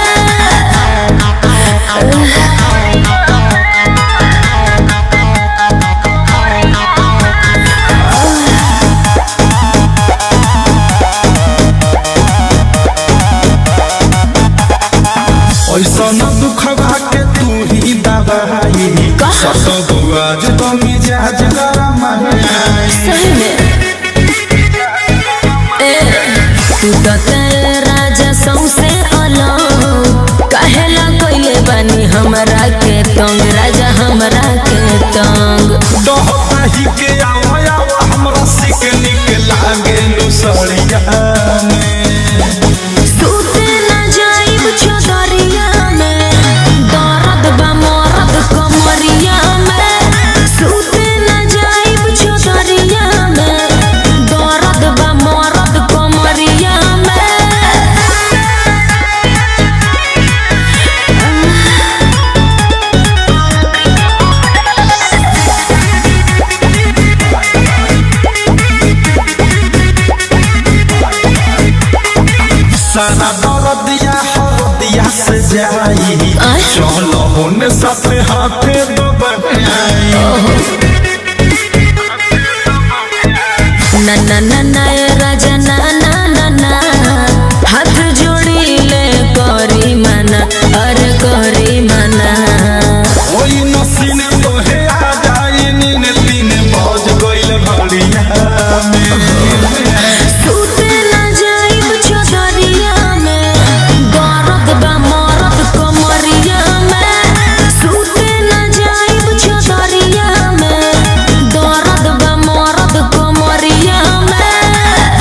ऐसा न दुखवा के तू ही दबाई सत बुआज तो मिजाज गरम है सही में ए तू तो तेरे राजा सौसे अलग कहेला कोइले बानी हमरा के तंग राजा हमरा के तंग दहताही के आवा आवा हमरा सिक निक लागे नुसड़िया में सूते ना जाइब चौधरिया में दर्द बा मरद कमरिया में सूते ना जाइब चौधरिया में दर्द बा मरद कमरिया में सारा दर्दिया हरदिया से जाई आय? चलो होने साथे हाथे दबाई ना ना ना ना ए राजा ना ना ना ना हाथ जोड़ी ले करी मना अरे करी मना ओई नसीन तोहे आ जाई नीन तीन बज गइल घड़िया में सूते ना जाइब चौधरिया में दर्द बा मरद कमरिया में सूते ना जाइब चौधरिया में दर्द बा मरद कमरिया में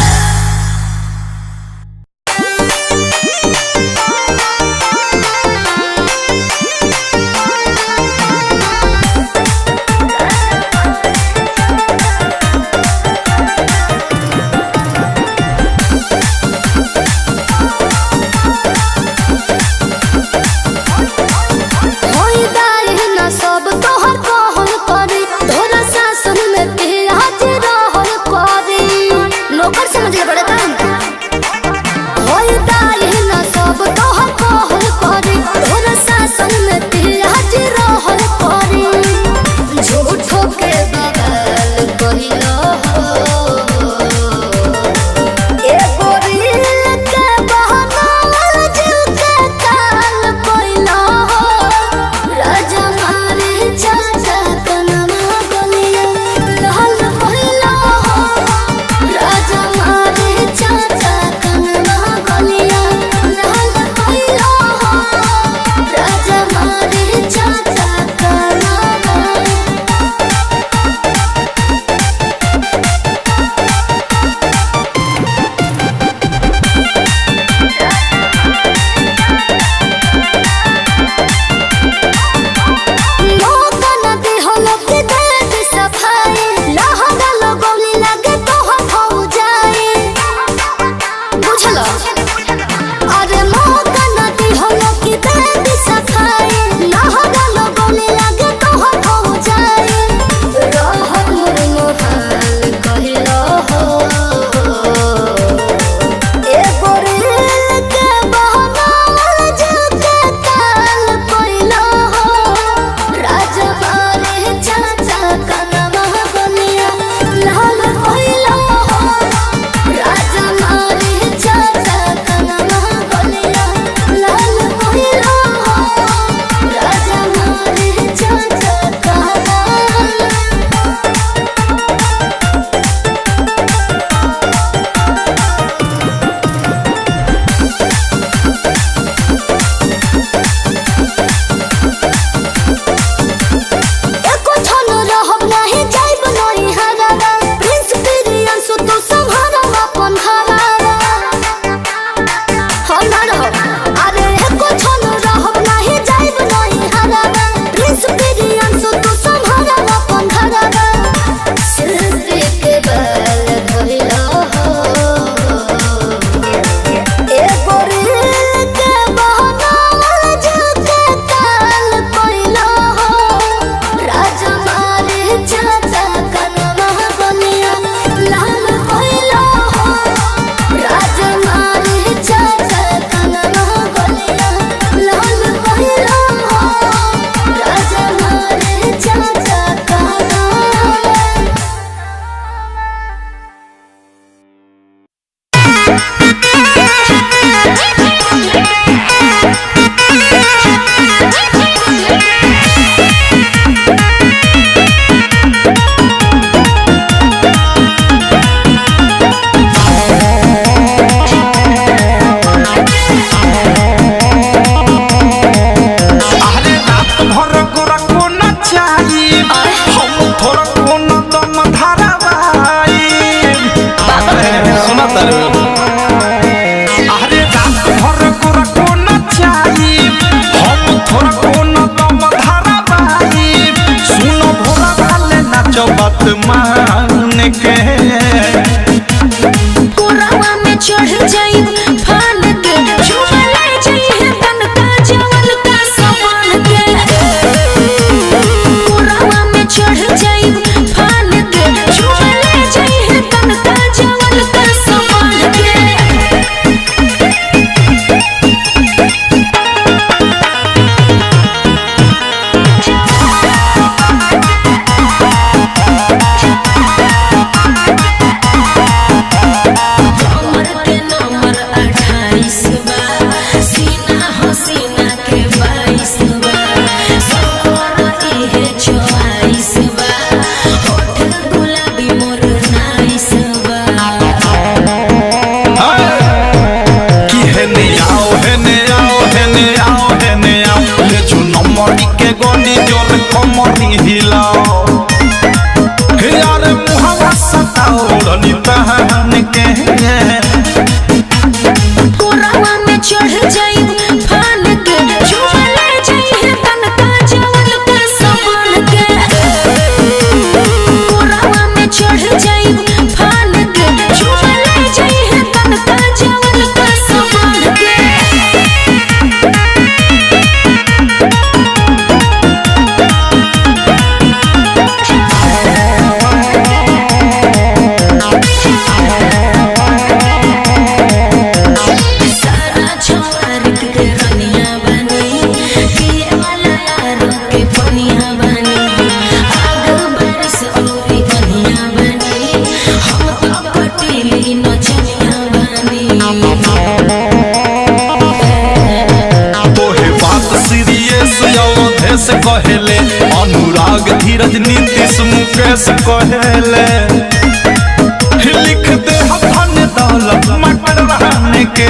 मुकेश कहेले अनुराग धीरज नीतीश मुकेश कहेले लिख दे हम धन दौलत मटर रहने के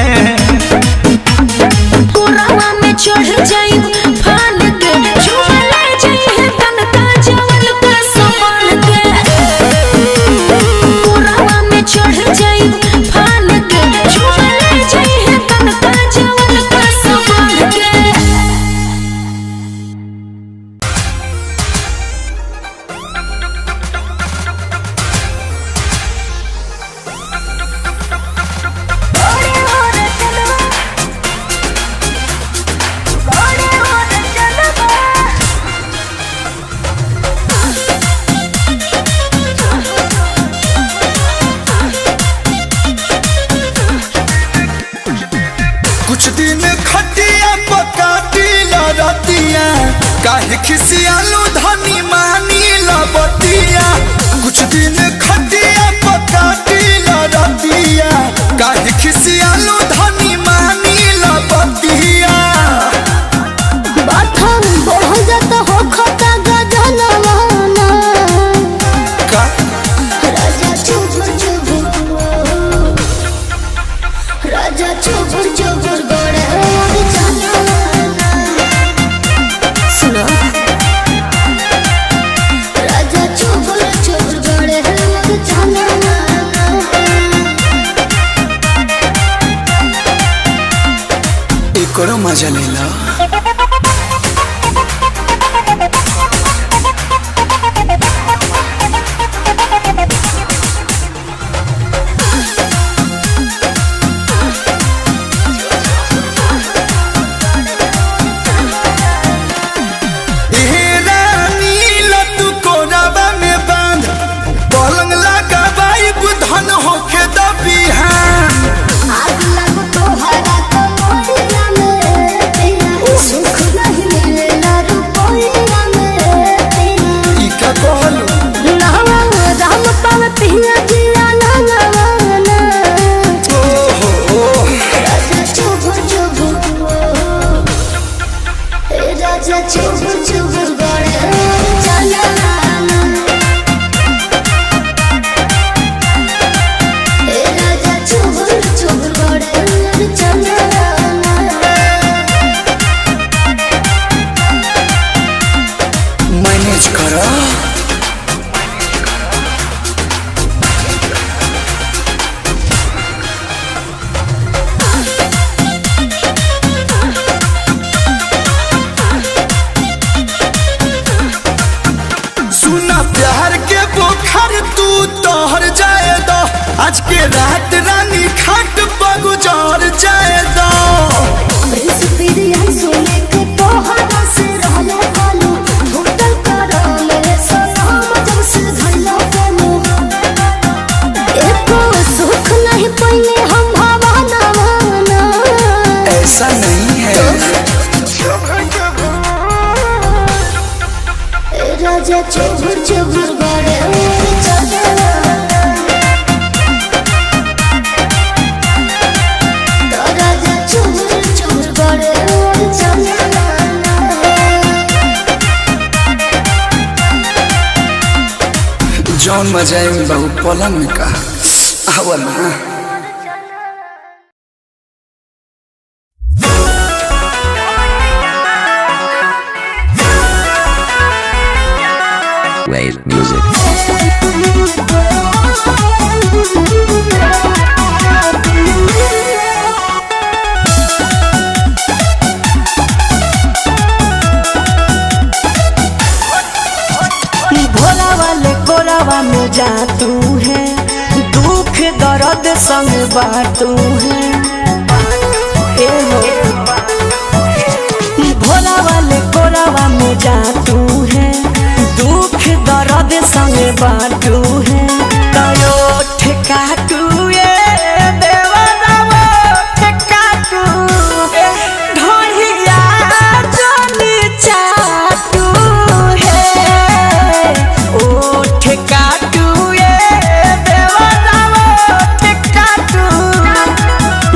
पुरावा में चढ़ जाई फान के झूमे ले जाई है तनका जवन का समान के पुरावा में चढ़ जाई फान के झूमे ले जाई है तनका जवन का समान के कुछ दिन खटिया पकाटी लड़तिया काहे खिसियालू धनी मानी लबतिया कुछ दिन खटिया पकाटी लड़तिया काहे खिसियालू धनी मानी लबतिया बाथम बढ़ जाता हो खता गजनवाना का राजा चुबुर चुबुर राजा चुबुर चुबुर गोड़े और चलना सुनो राजा चुबुर चुबुर गोड़े और चलना एकरो मजा लेला ए रानी लतू कोराबा में बांध पलंग लगाबाई बुधन होके दबिहान आग लगो तोहरा कमरिया में तेरा सुख नहीं मिलेला रुपया में तेरा ई का कहलू नहवा राम पाव पिया जिया नहवाना राजा चुबुर चुबुर ए राजा चुबुर चुबुर गड़े चलना ए राजा चुबुर चुबुर गड़े चलना मैनेज करो सुना प्यार के बुखार तू तोहर जाए दो आज के रात रानी खाट बगुजार जाए दो प्रिंस पिरिया सोने के तोहरा से रहले कालू होटल करो मेरे सलाम जब से धइलो के मुंह एको सुख नहीं पइले हम भवाना भाना ऐसा नहीं है ए राजा चुबुर चुबुर बड़े चलना तो राजा चुबुर चुबुर बड़े चलना जौन मजा है बहु पलंग में कहा आवा ना Wave music. भोला वाले कोरावा में जा तू है दुख दर्द संग बाटू है ए हो भोला वाले कोरावा में जा तू है दुख दर्द संग बाटू है तयो ठेका तू ये देवदावा ठेका तू ढोलिया जोनी चाटू है ओ ठेका तू ये देवदावा ठेका तू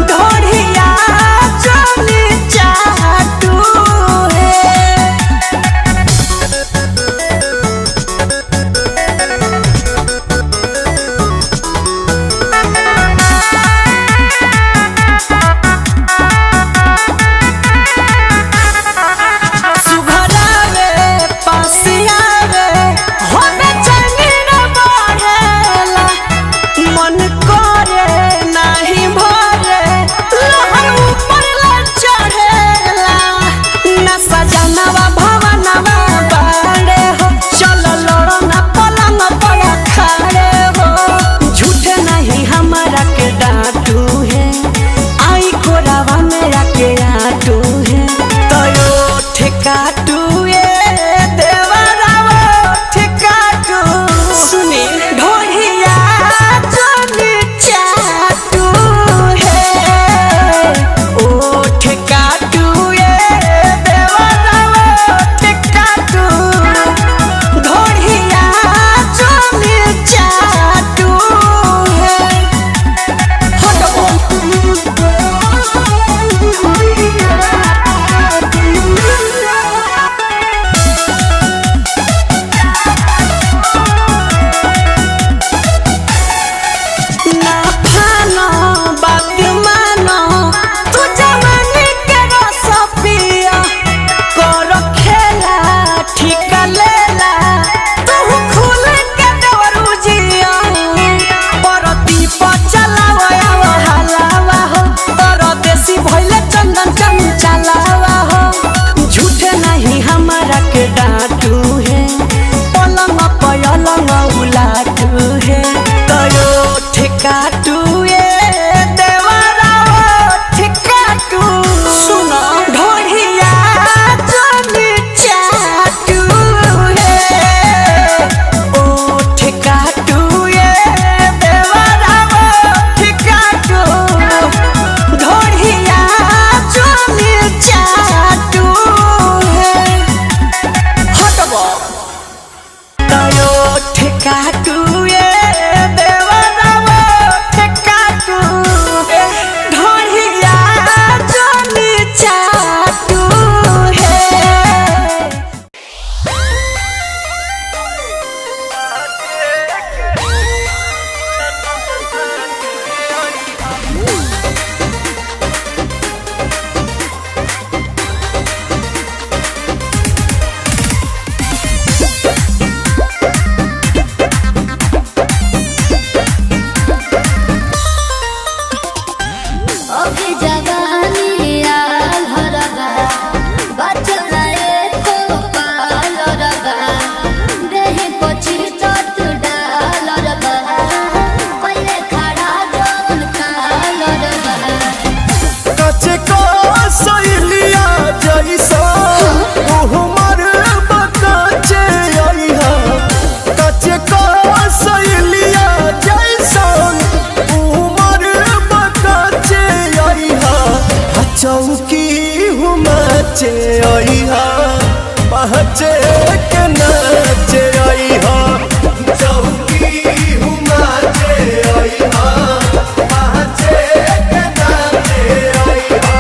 नाचे अइहा पहचे के नाचे अइहा चौकी हुमाचे अइहा पहचे के नाचे अइहा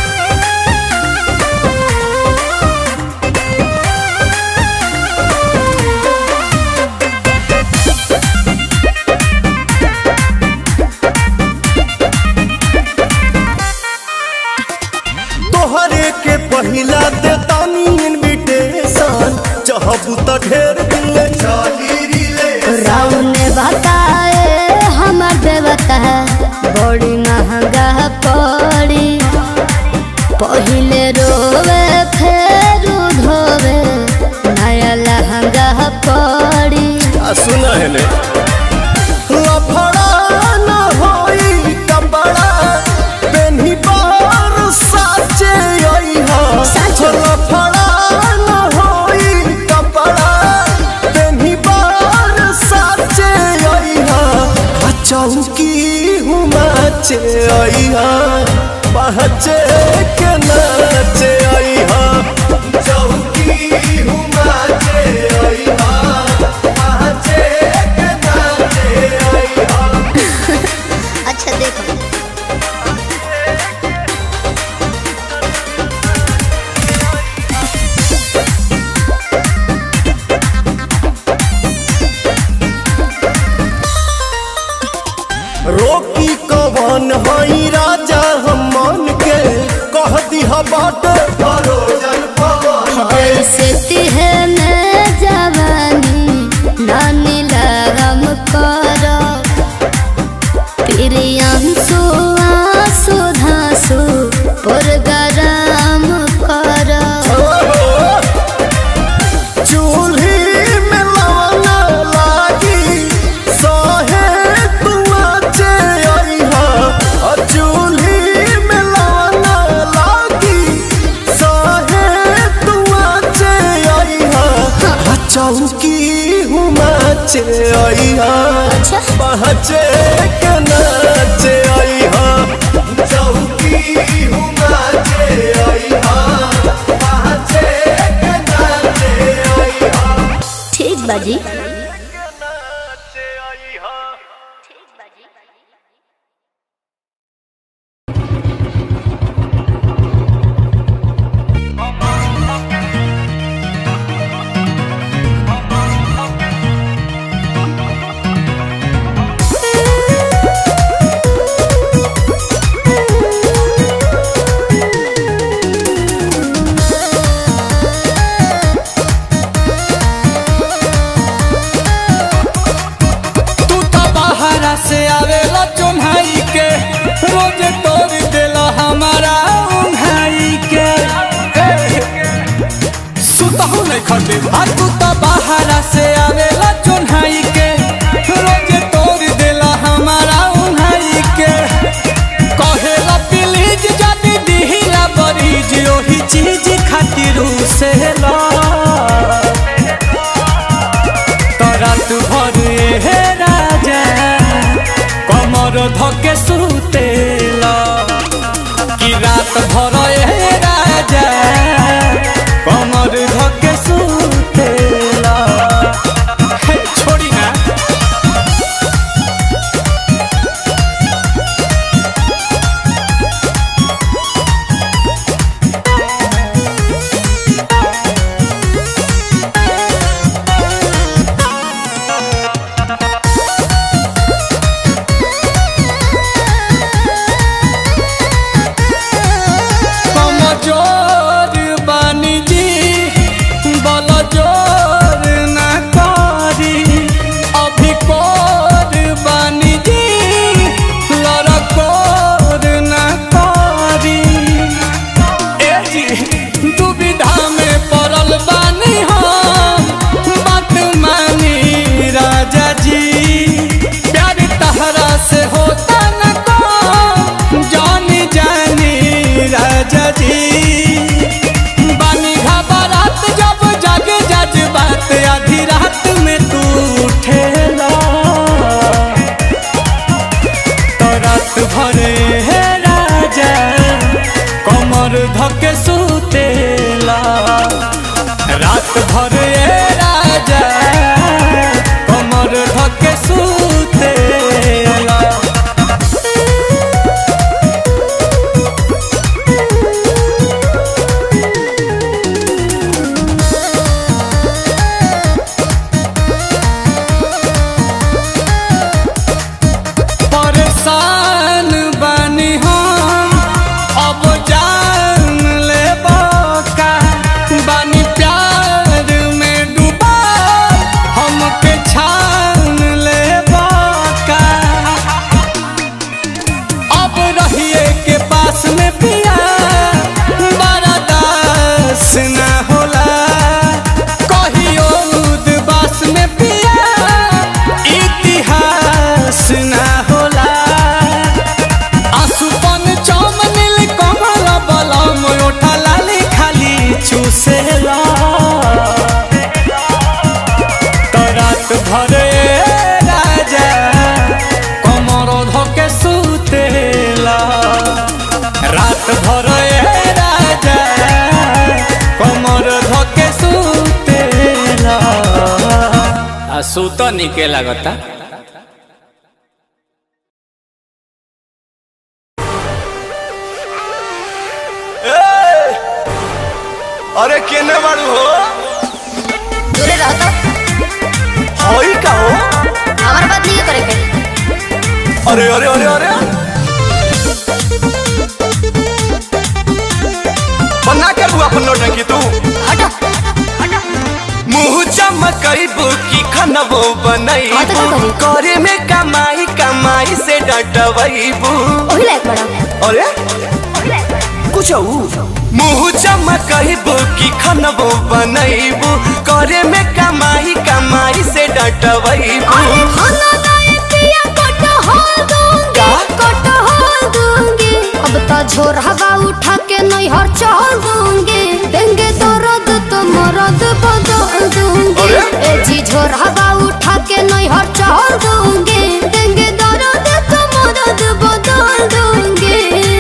तोहरे के पहिला दे तानी इनविटेशन चाहबू त ढेर दिन ले चली रिले राउन ने बताए हमर देवता बड़ी महंगा पड़ी पहिले रोवे फेर धोवे नया लहंगा पड़ी आ सुना है ने लफड़ा न होई कपड़ा पेन्ही बार साचे अइहा साचे। लफड़ा न होई कपड़ा पेन्ही बार साचे अइहा आ चौकी हुमाचे अइहा पहचे के नाचे अइहा चौकी हुमाचे अइहा पहचे के नाचे अइहा अच्छा देखो रोकी कवन हई राजा हम मन के कह दिहा बाट भरोजन पवन ऐसे तिहने जवानी नानी लगम करो प्रियांशु आंसू धांसू पुरगराम करो चूल्ही में लवना लागी सहे तुआचे अइहा आ चूल्ही में लवना लागी सहे तुआचे अइहा आ चौकी हुमाचे अइहा अच्छा। पहचे के नाचे अइहा चौकी हुमाचे अइहा पहचे के नाचे अइहा ठीक बाजी तू तो बाहरा से आवेला चुन्हाई के रोज तोड़ देला हमारा उन्हाई के सुतहु नहीं खटे आ तू तो बाहरा से आवेला चुन्हाई के रोज तोड़ देला हमारा उन्हाई के कहेला प्लीज जदी दिहिला बरीज ओही चीज खातिर से ला रात भर हे राजा कमर धके सुतेला कि रात भर हे राजा कमर धके सुतेला सुतेला रात भर ए राजा कमर धके सुतेला परेशान बानी हम अब जान ले का बानी प्यार में डूबा हमके छान ले का अब रहिए के पास में पिया बड़ा दास ना होला कहियो उदबास में पिया इतिहास ना होला आसुपन चमनिल कमल बलम ओठा लाली खाली चूसेला तो रात भर ए राजा कमर धके सुतेला रात भर ए राजा कमर धके सुतेला आ सुत निके लागता अरे केने बाड़ू हो दूरे रहो तो हई का हो हमारे बात नहीं करे के अरे अरे अरे अरे बना कर हुआ अपन नौटंकी तू हटो हटो मुंह चमकैबू की खनबो हाँ तो बनैबू का करे में कमाई कमाई से डटवैबू ओही लायक बड़ा अरे कुछ मुंह चमकैबू की खनबो बनैबू करे में कमाई कमाई से डटवैबू अरे खाना लाए पिया कटहल दूंगी कटहल दूंगी अब तो झोर हवा उठा के नैहर चल दूंगी देंगे तो रद तो मरद बदल दूंगी अरे? ए जी झोर हवा उठा के नैहर चल दूंगी देंगे तो रद तो मरद बदल दूंगी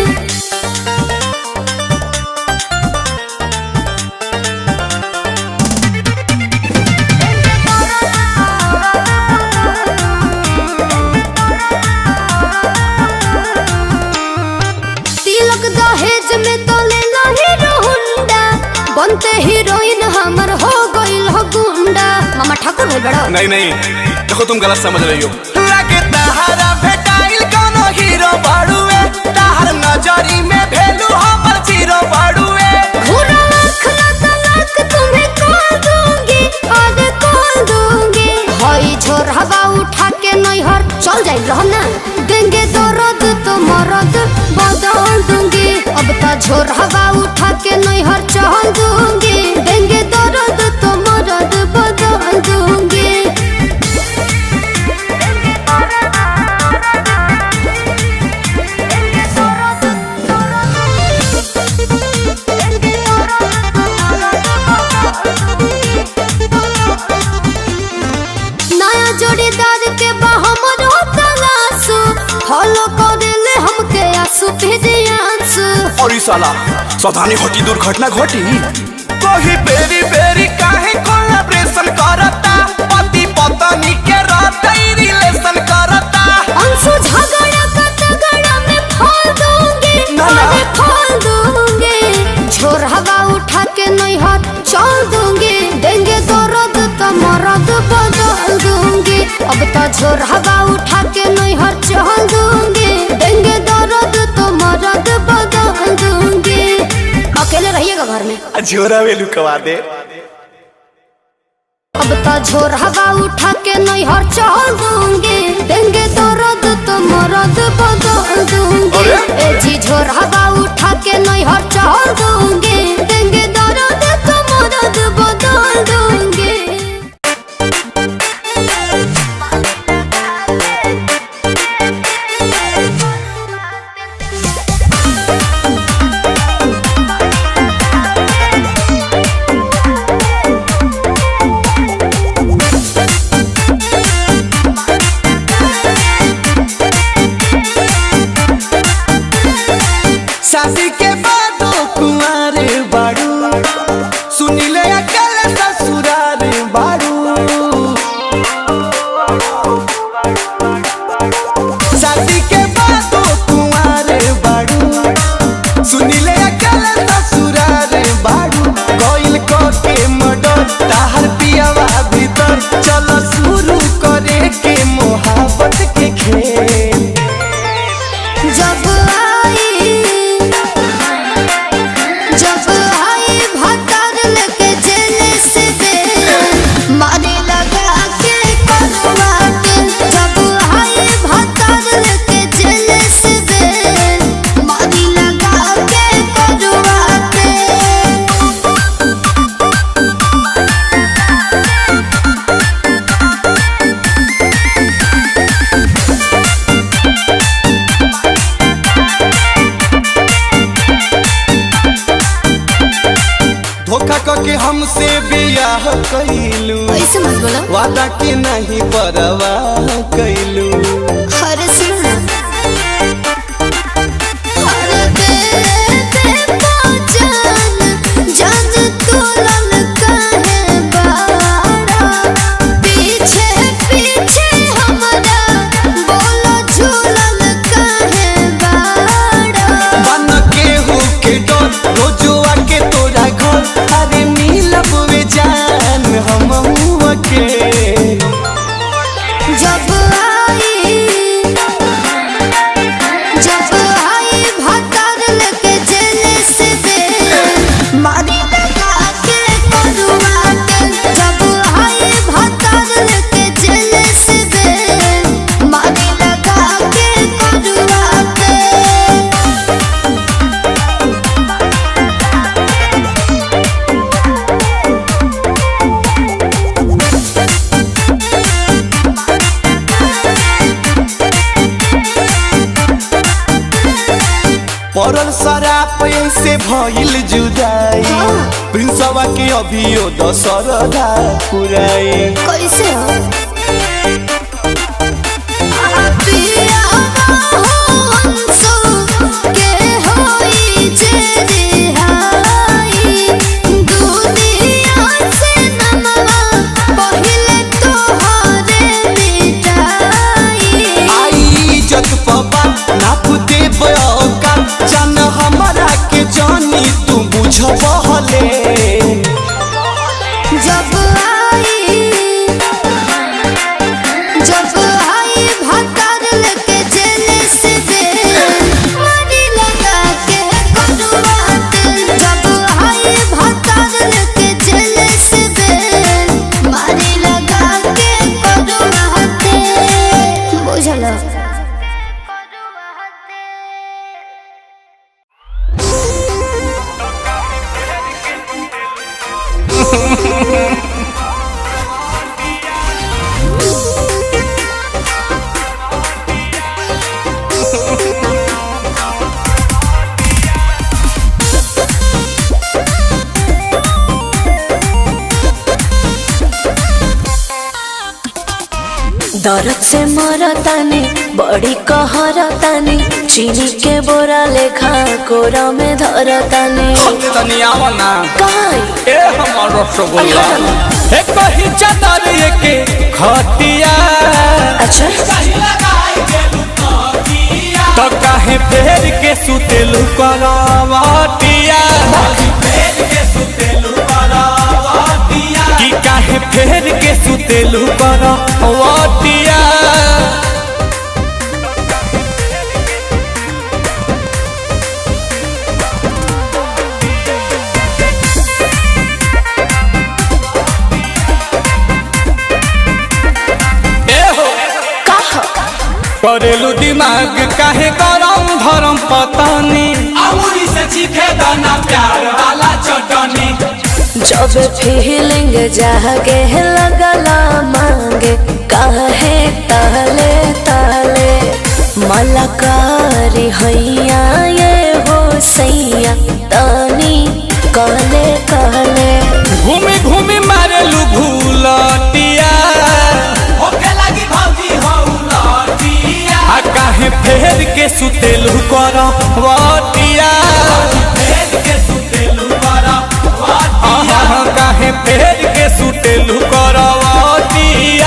तिलक दहेज में तो ले लो हीरो हुंडा बनते हीरोइन हमर हो गइल हो गुंडा मामा ठाकुर भइल बड़ा नहीं नहीं देखो तुम गलत समझ रही हो लगे तहारा भेटाइल कोनो हीरो बाड़ुए तहार नजरी में भेलू हमर जीरो बाड़ुए घूरा लाख ना तलाक तुम्हें कॉल दूंगी आगे कॉल दूंगी हई झोर हवा उठा के नैहर चल जाइल रह ना देंगे तो रद तो मरद बदल दूंगी अब तो झोर हवा उठा के नैहर चल दूंगी देंगे तो रद तो मरद बदल दूंगी नया जोड़ीदार के बहमर तलाशु फॉलो करेले हमके आंसू भेजे आंसू और ई साला सावधानी घटी दुर्घटना घटी कही बेरी बेरी काहे कोलैबोरेशन करता पति पत्नी के रहते रिलेशन करता अंशु झगड़ा का तगड़ा में खोल दूंगी ना, ना। अरे खोल दूंगी झोर हवा उठा के नैहर चल दूंगी देंगे तो रद तो मरद बदल दूंगी अब तो झोर हवा उठा के नैहर चल दूंगी देंगे तो रद तो मरद बदल दूंगी अकेले रहिएगा घर में झोरा वेलू कवा दे अब तो झोर हवा उठा के नैहर चल दूंगी देंगे तो रद तो मरद बदल दूंगी अरे? ए जी झोर हवा उठा के नैहर चल दूंगी देंगे तो रद तो मरद बदल दूंगी शादी के बाद कुंवारे धोखा करके हमसे बियाह कैलू ऐसे मत बोलो वादा के नहीं परवाह कैलू अरे सुनो ना अरे बेबे पहचान जान तोलन काहे बाड़ा पीछे पीछे हमरा बोलो झूलन काहे बाड़ा बन के हो के डर रोजुआ के तोरा घर अरे मिलब वे जान हम के जब आई जब आई भतर लेके जेल से दे मारी लगा के करुआ के जब आई भतर लेके जेल से दे मारी लगा के करुआ के पड़ल शराब से भइल जुदाई प्रिंसवा के अभियो दशरदा पुराई कैसे हो पिया हंसो के होई जे रिहाई दुनिया से नमवा पहिले तोहरे मिटाई आई इज्जत पबा नाप देब औका जान हमरा के जानी तू बुझ बहले जब आई जब आई भतर लेके जेल से दे मारी लगा के करुआ दिल जब आई भतर लेके जेल से दे मारी लगा के करुआ दिल बुझलो दर्द से मरतानी बड़ी कहरतानी चीनी के बोरा लेखा कोरा में धरतानी काई ए हमर रसगुल्ला ए कही चादर के खटिया अच्छा तो काहे फेर के सुतेलु करवटिया कि काहे फेर के सुतेलु करवटिया ए हो करेलू दिमाग काहे गरम धरम पतानी अमूरी से चीखे दाना प्यार वाला चटनी जब फीलिंग जागे लगला मांगे काहे ताले ताले मलकारी हैया ये हो सैया तानी कहले कहले घूमी घूमी मारेलू भूलटिया होके लगी भौजी हौलटिया आ काहे फेर के सुतेलू कर वटिया फेर के सुतेलू कर वटिया काहे फेर के सुतेलू कर वटिया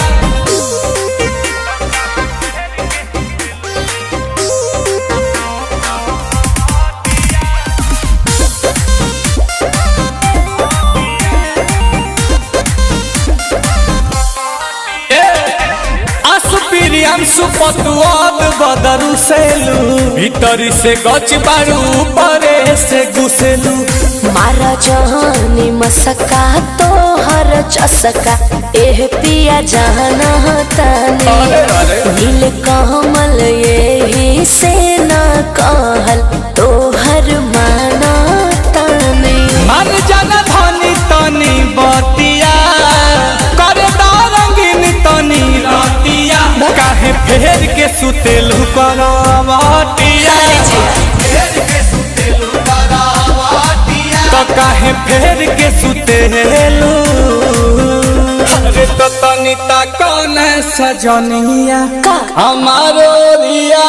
असुपिरियांसु पतुआब बदरु सेलू भीतरी से गच बारू परे से घुसेलू मारा जहानी मसका तो हर चसका एह पिया जाना तानी नील कमल यही से ना कहल तो हर माना तानी मन जन धनी तनी बतिया करे रंगीन तनी रतिया काहे फेर के सुतेलू करवटिया फेर के सुतेलू करवटिया तो तो काहे फेर के सुतेलू अरे तो तनी ता कौन सजनिया का हमारो रिया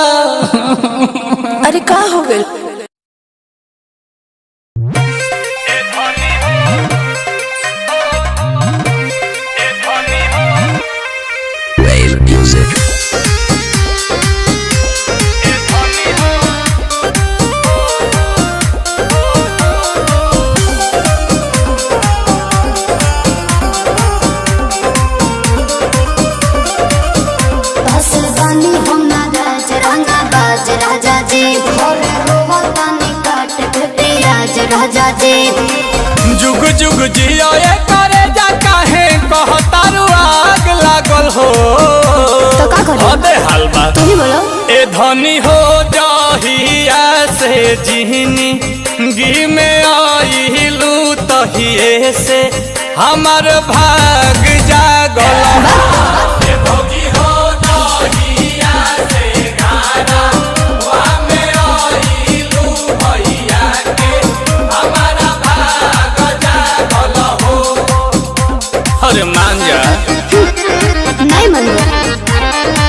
अरे का हो गइल Wave music. बस बानी हम ना राज रंगा बाज राजा जी भोरे रोवतानी काट के पियाज राजा जी जुग जुग जियो ये करे जा काहे कहतारू आग लागल हो तो का करी? अबे हलवा तू ही बोलो ए धनी हो जाहिया से जिहनी गी में आइलू तहिए से हमर भाग जागल ए भौजी हो जाहिया से गाना वा में आइलू भैया के हमारा भाग जागल हो अरे मान जा नहीं मन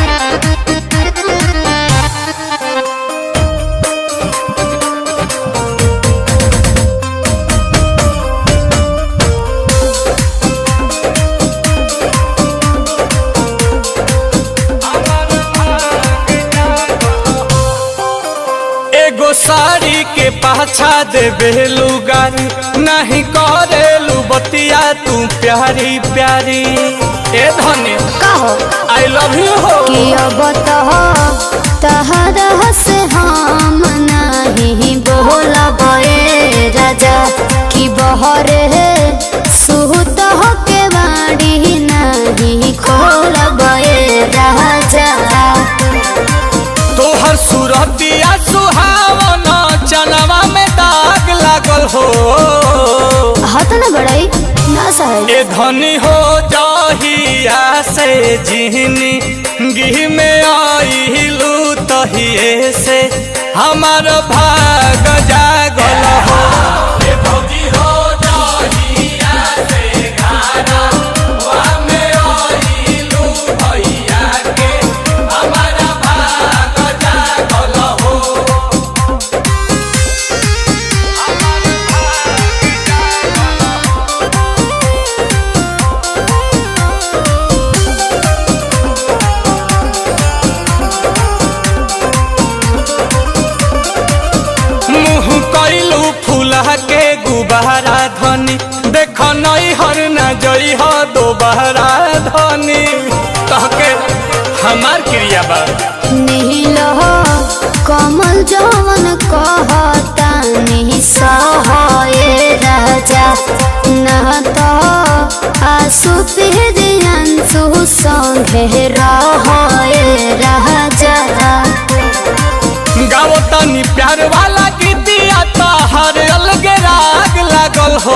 एगो साड़ी के पाछा देबे लुगारी नहीं करेलू बतिया तू प्यारी प्यारी ए धनी का हो आई लव यू हो कि अब तो तहरा से हम नहीं बोलब ए राजा कि बहरे सुत हो के बाड़ी नहीं खोलब ए राजा तोहर सूरतिया सुहावन चनवा में दाग लागल हो हाथ न बढ़ाई ना सहे ए धनी हो जाहिया से जिहनी गिह में आइलू तहिए से हमार भाग जागल हो ए भौजी हो जाहिया से गाना वा में आइलू भैया के हमारा भाग जागल हो मुँह कैलू फूला के गुबारा धनी देख नई हर न जई हो दोबारा धनी कहके हमार क्रिया बा नील हो कमल जवन कहता नहीं सहे राजा न तो आसु अंशु संगे रहे राजा गाओ तनी प्यार वाला गीतिया तो हर अलग राग लागल हो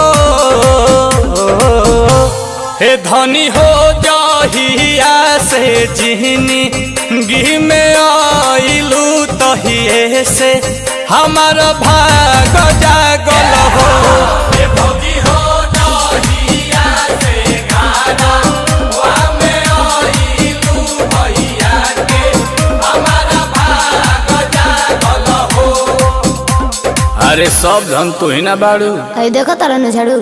हे धनी हो जाहिया से जिहनी गी में आइलू तहिए से हमार भाग जागल हो हे भौजी हो जाहिया से गाना वा में आइलू भैया के हमारा भाग जागल हो अरे सब धन तू ही ना बाड़ू आई देखो तारा न झाड़ू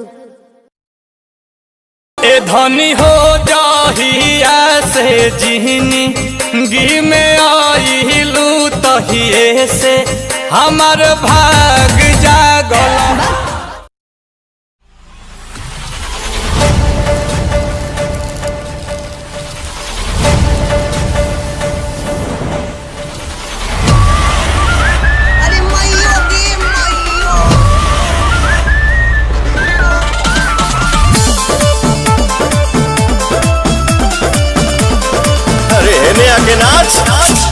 ए धनी हो जाहिया से जिहनी गी में आइलू तहिए से हमार भाग जागल अरे मैयो दी मैयो अरे हेने आके नाच नाच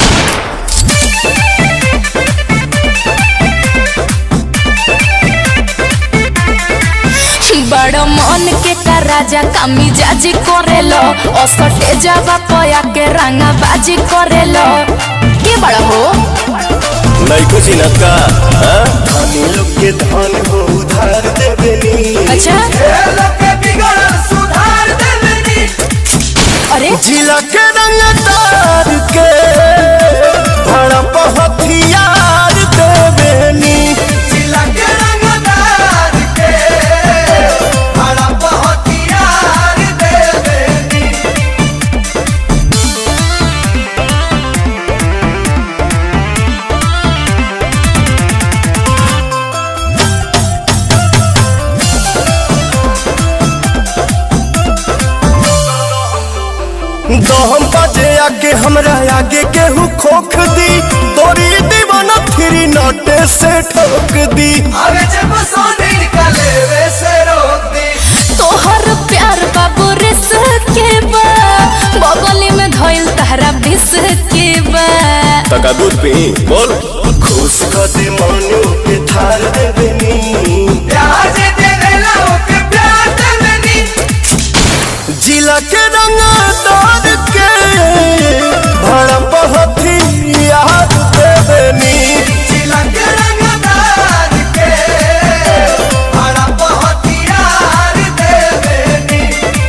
बड़ मन के का राजा कामी जाजी करेलो असटे जावा पया के रंगा बाजी करेलो के बड़ा हो नहीं कुछ का धनी लोग के धन हो उधार देवेनी अच्छा सुधार देवेनी अरे जिला के रंगदार के भड़प हथियार देवेनी जिला के रंगदार के बड़ा बहुत यार देवेनी दहम बजे आगे हमरा आगे केहू खोख दी तोरी दीवाना फिरी नोटे से ठोक दी अबे जब सोने निकले वे से रोक दी तोहर प्यार बाबू रिस के बा बगली में धइल तहरा बिस के बा तका दूध पी बोल खुश कर दे मनु के थार देवेनी प्यार जे देवेला ओके प्यार देवेनी जिला के रंगदार के भड़प हथियार देवेनी जिला के रंगदार के बड़ा बहुत यार देवेनी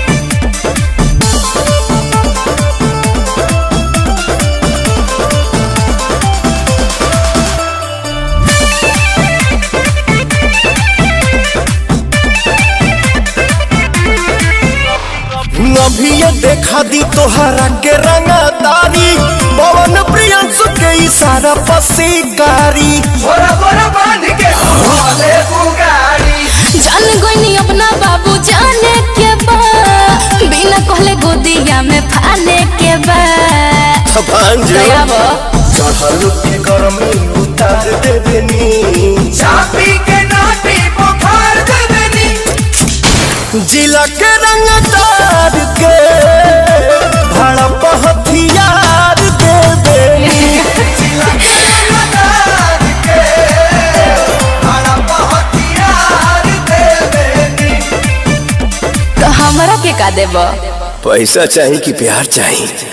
अभी ये देखा दी तोहरा के रंगदारी पवन प्रियंसु के इशारा पसीकारी बोरा बोरा बांध के हमारे बुगाड़ी जान गोइनी अपना बाबू जाने के बा बिना कहले गोदिया में फाने के बा भांजो दया बा चढ़ल के गरमी उतार देवेनी चापी के नाटी बुखार देवेनी जिला के रंगदार के भड़प हथियार देवेनी जिला के रंगदार के बड़ा बहुत यार देवेनी तो हमरा के का देबा पैसा चाहिए कि प्यार चाहिए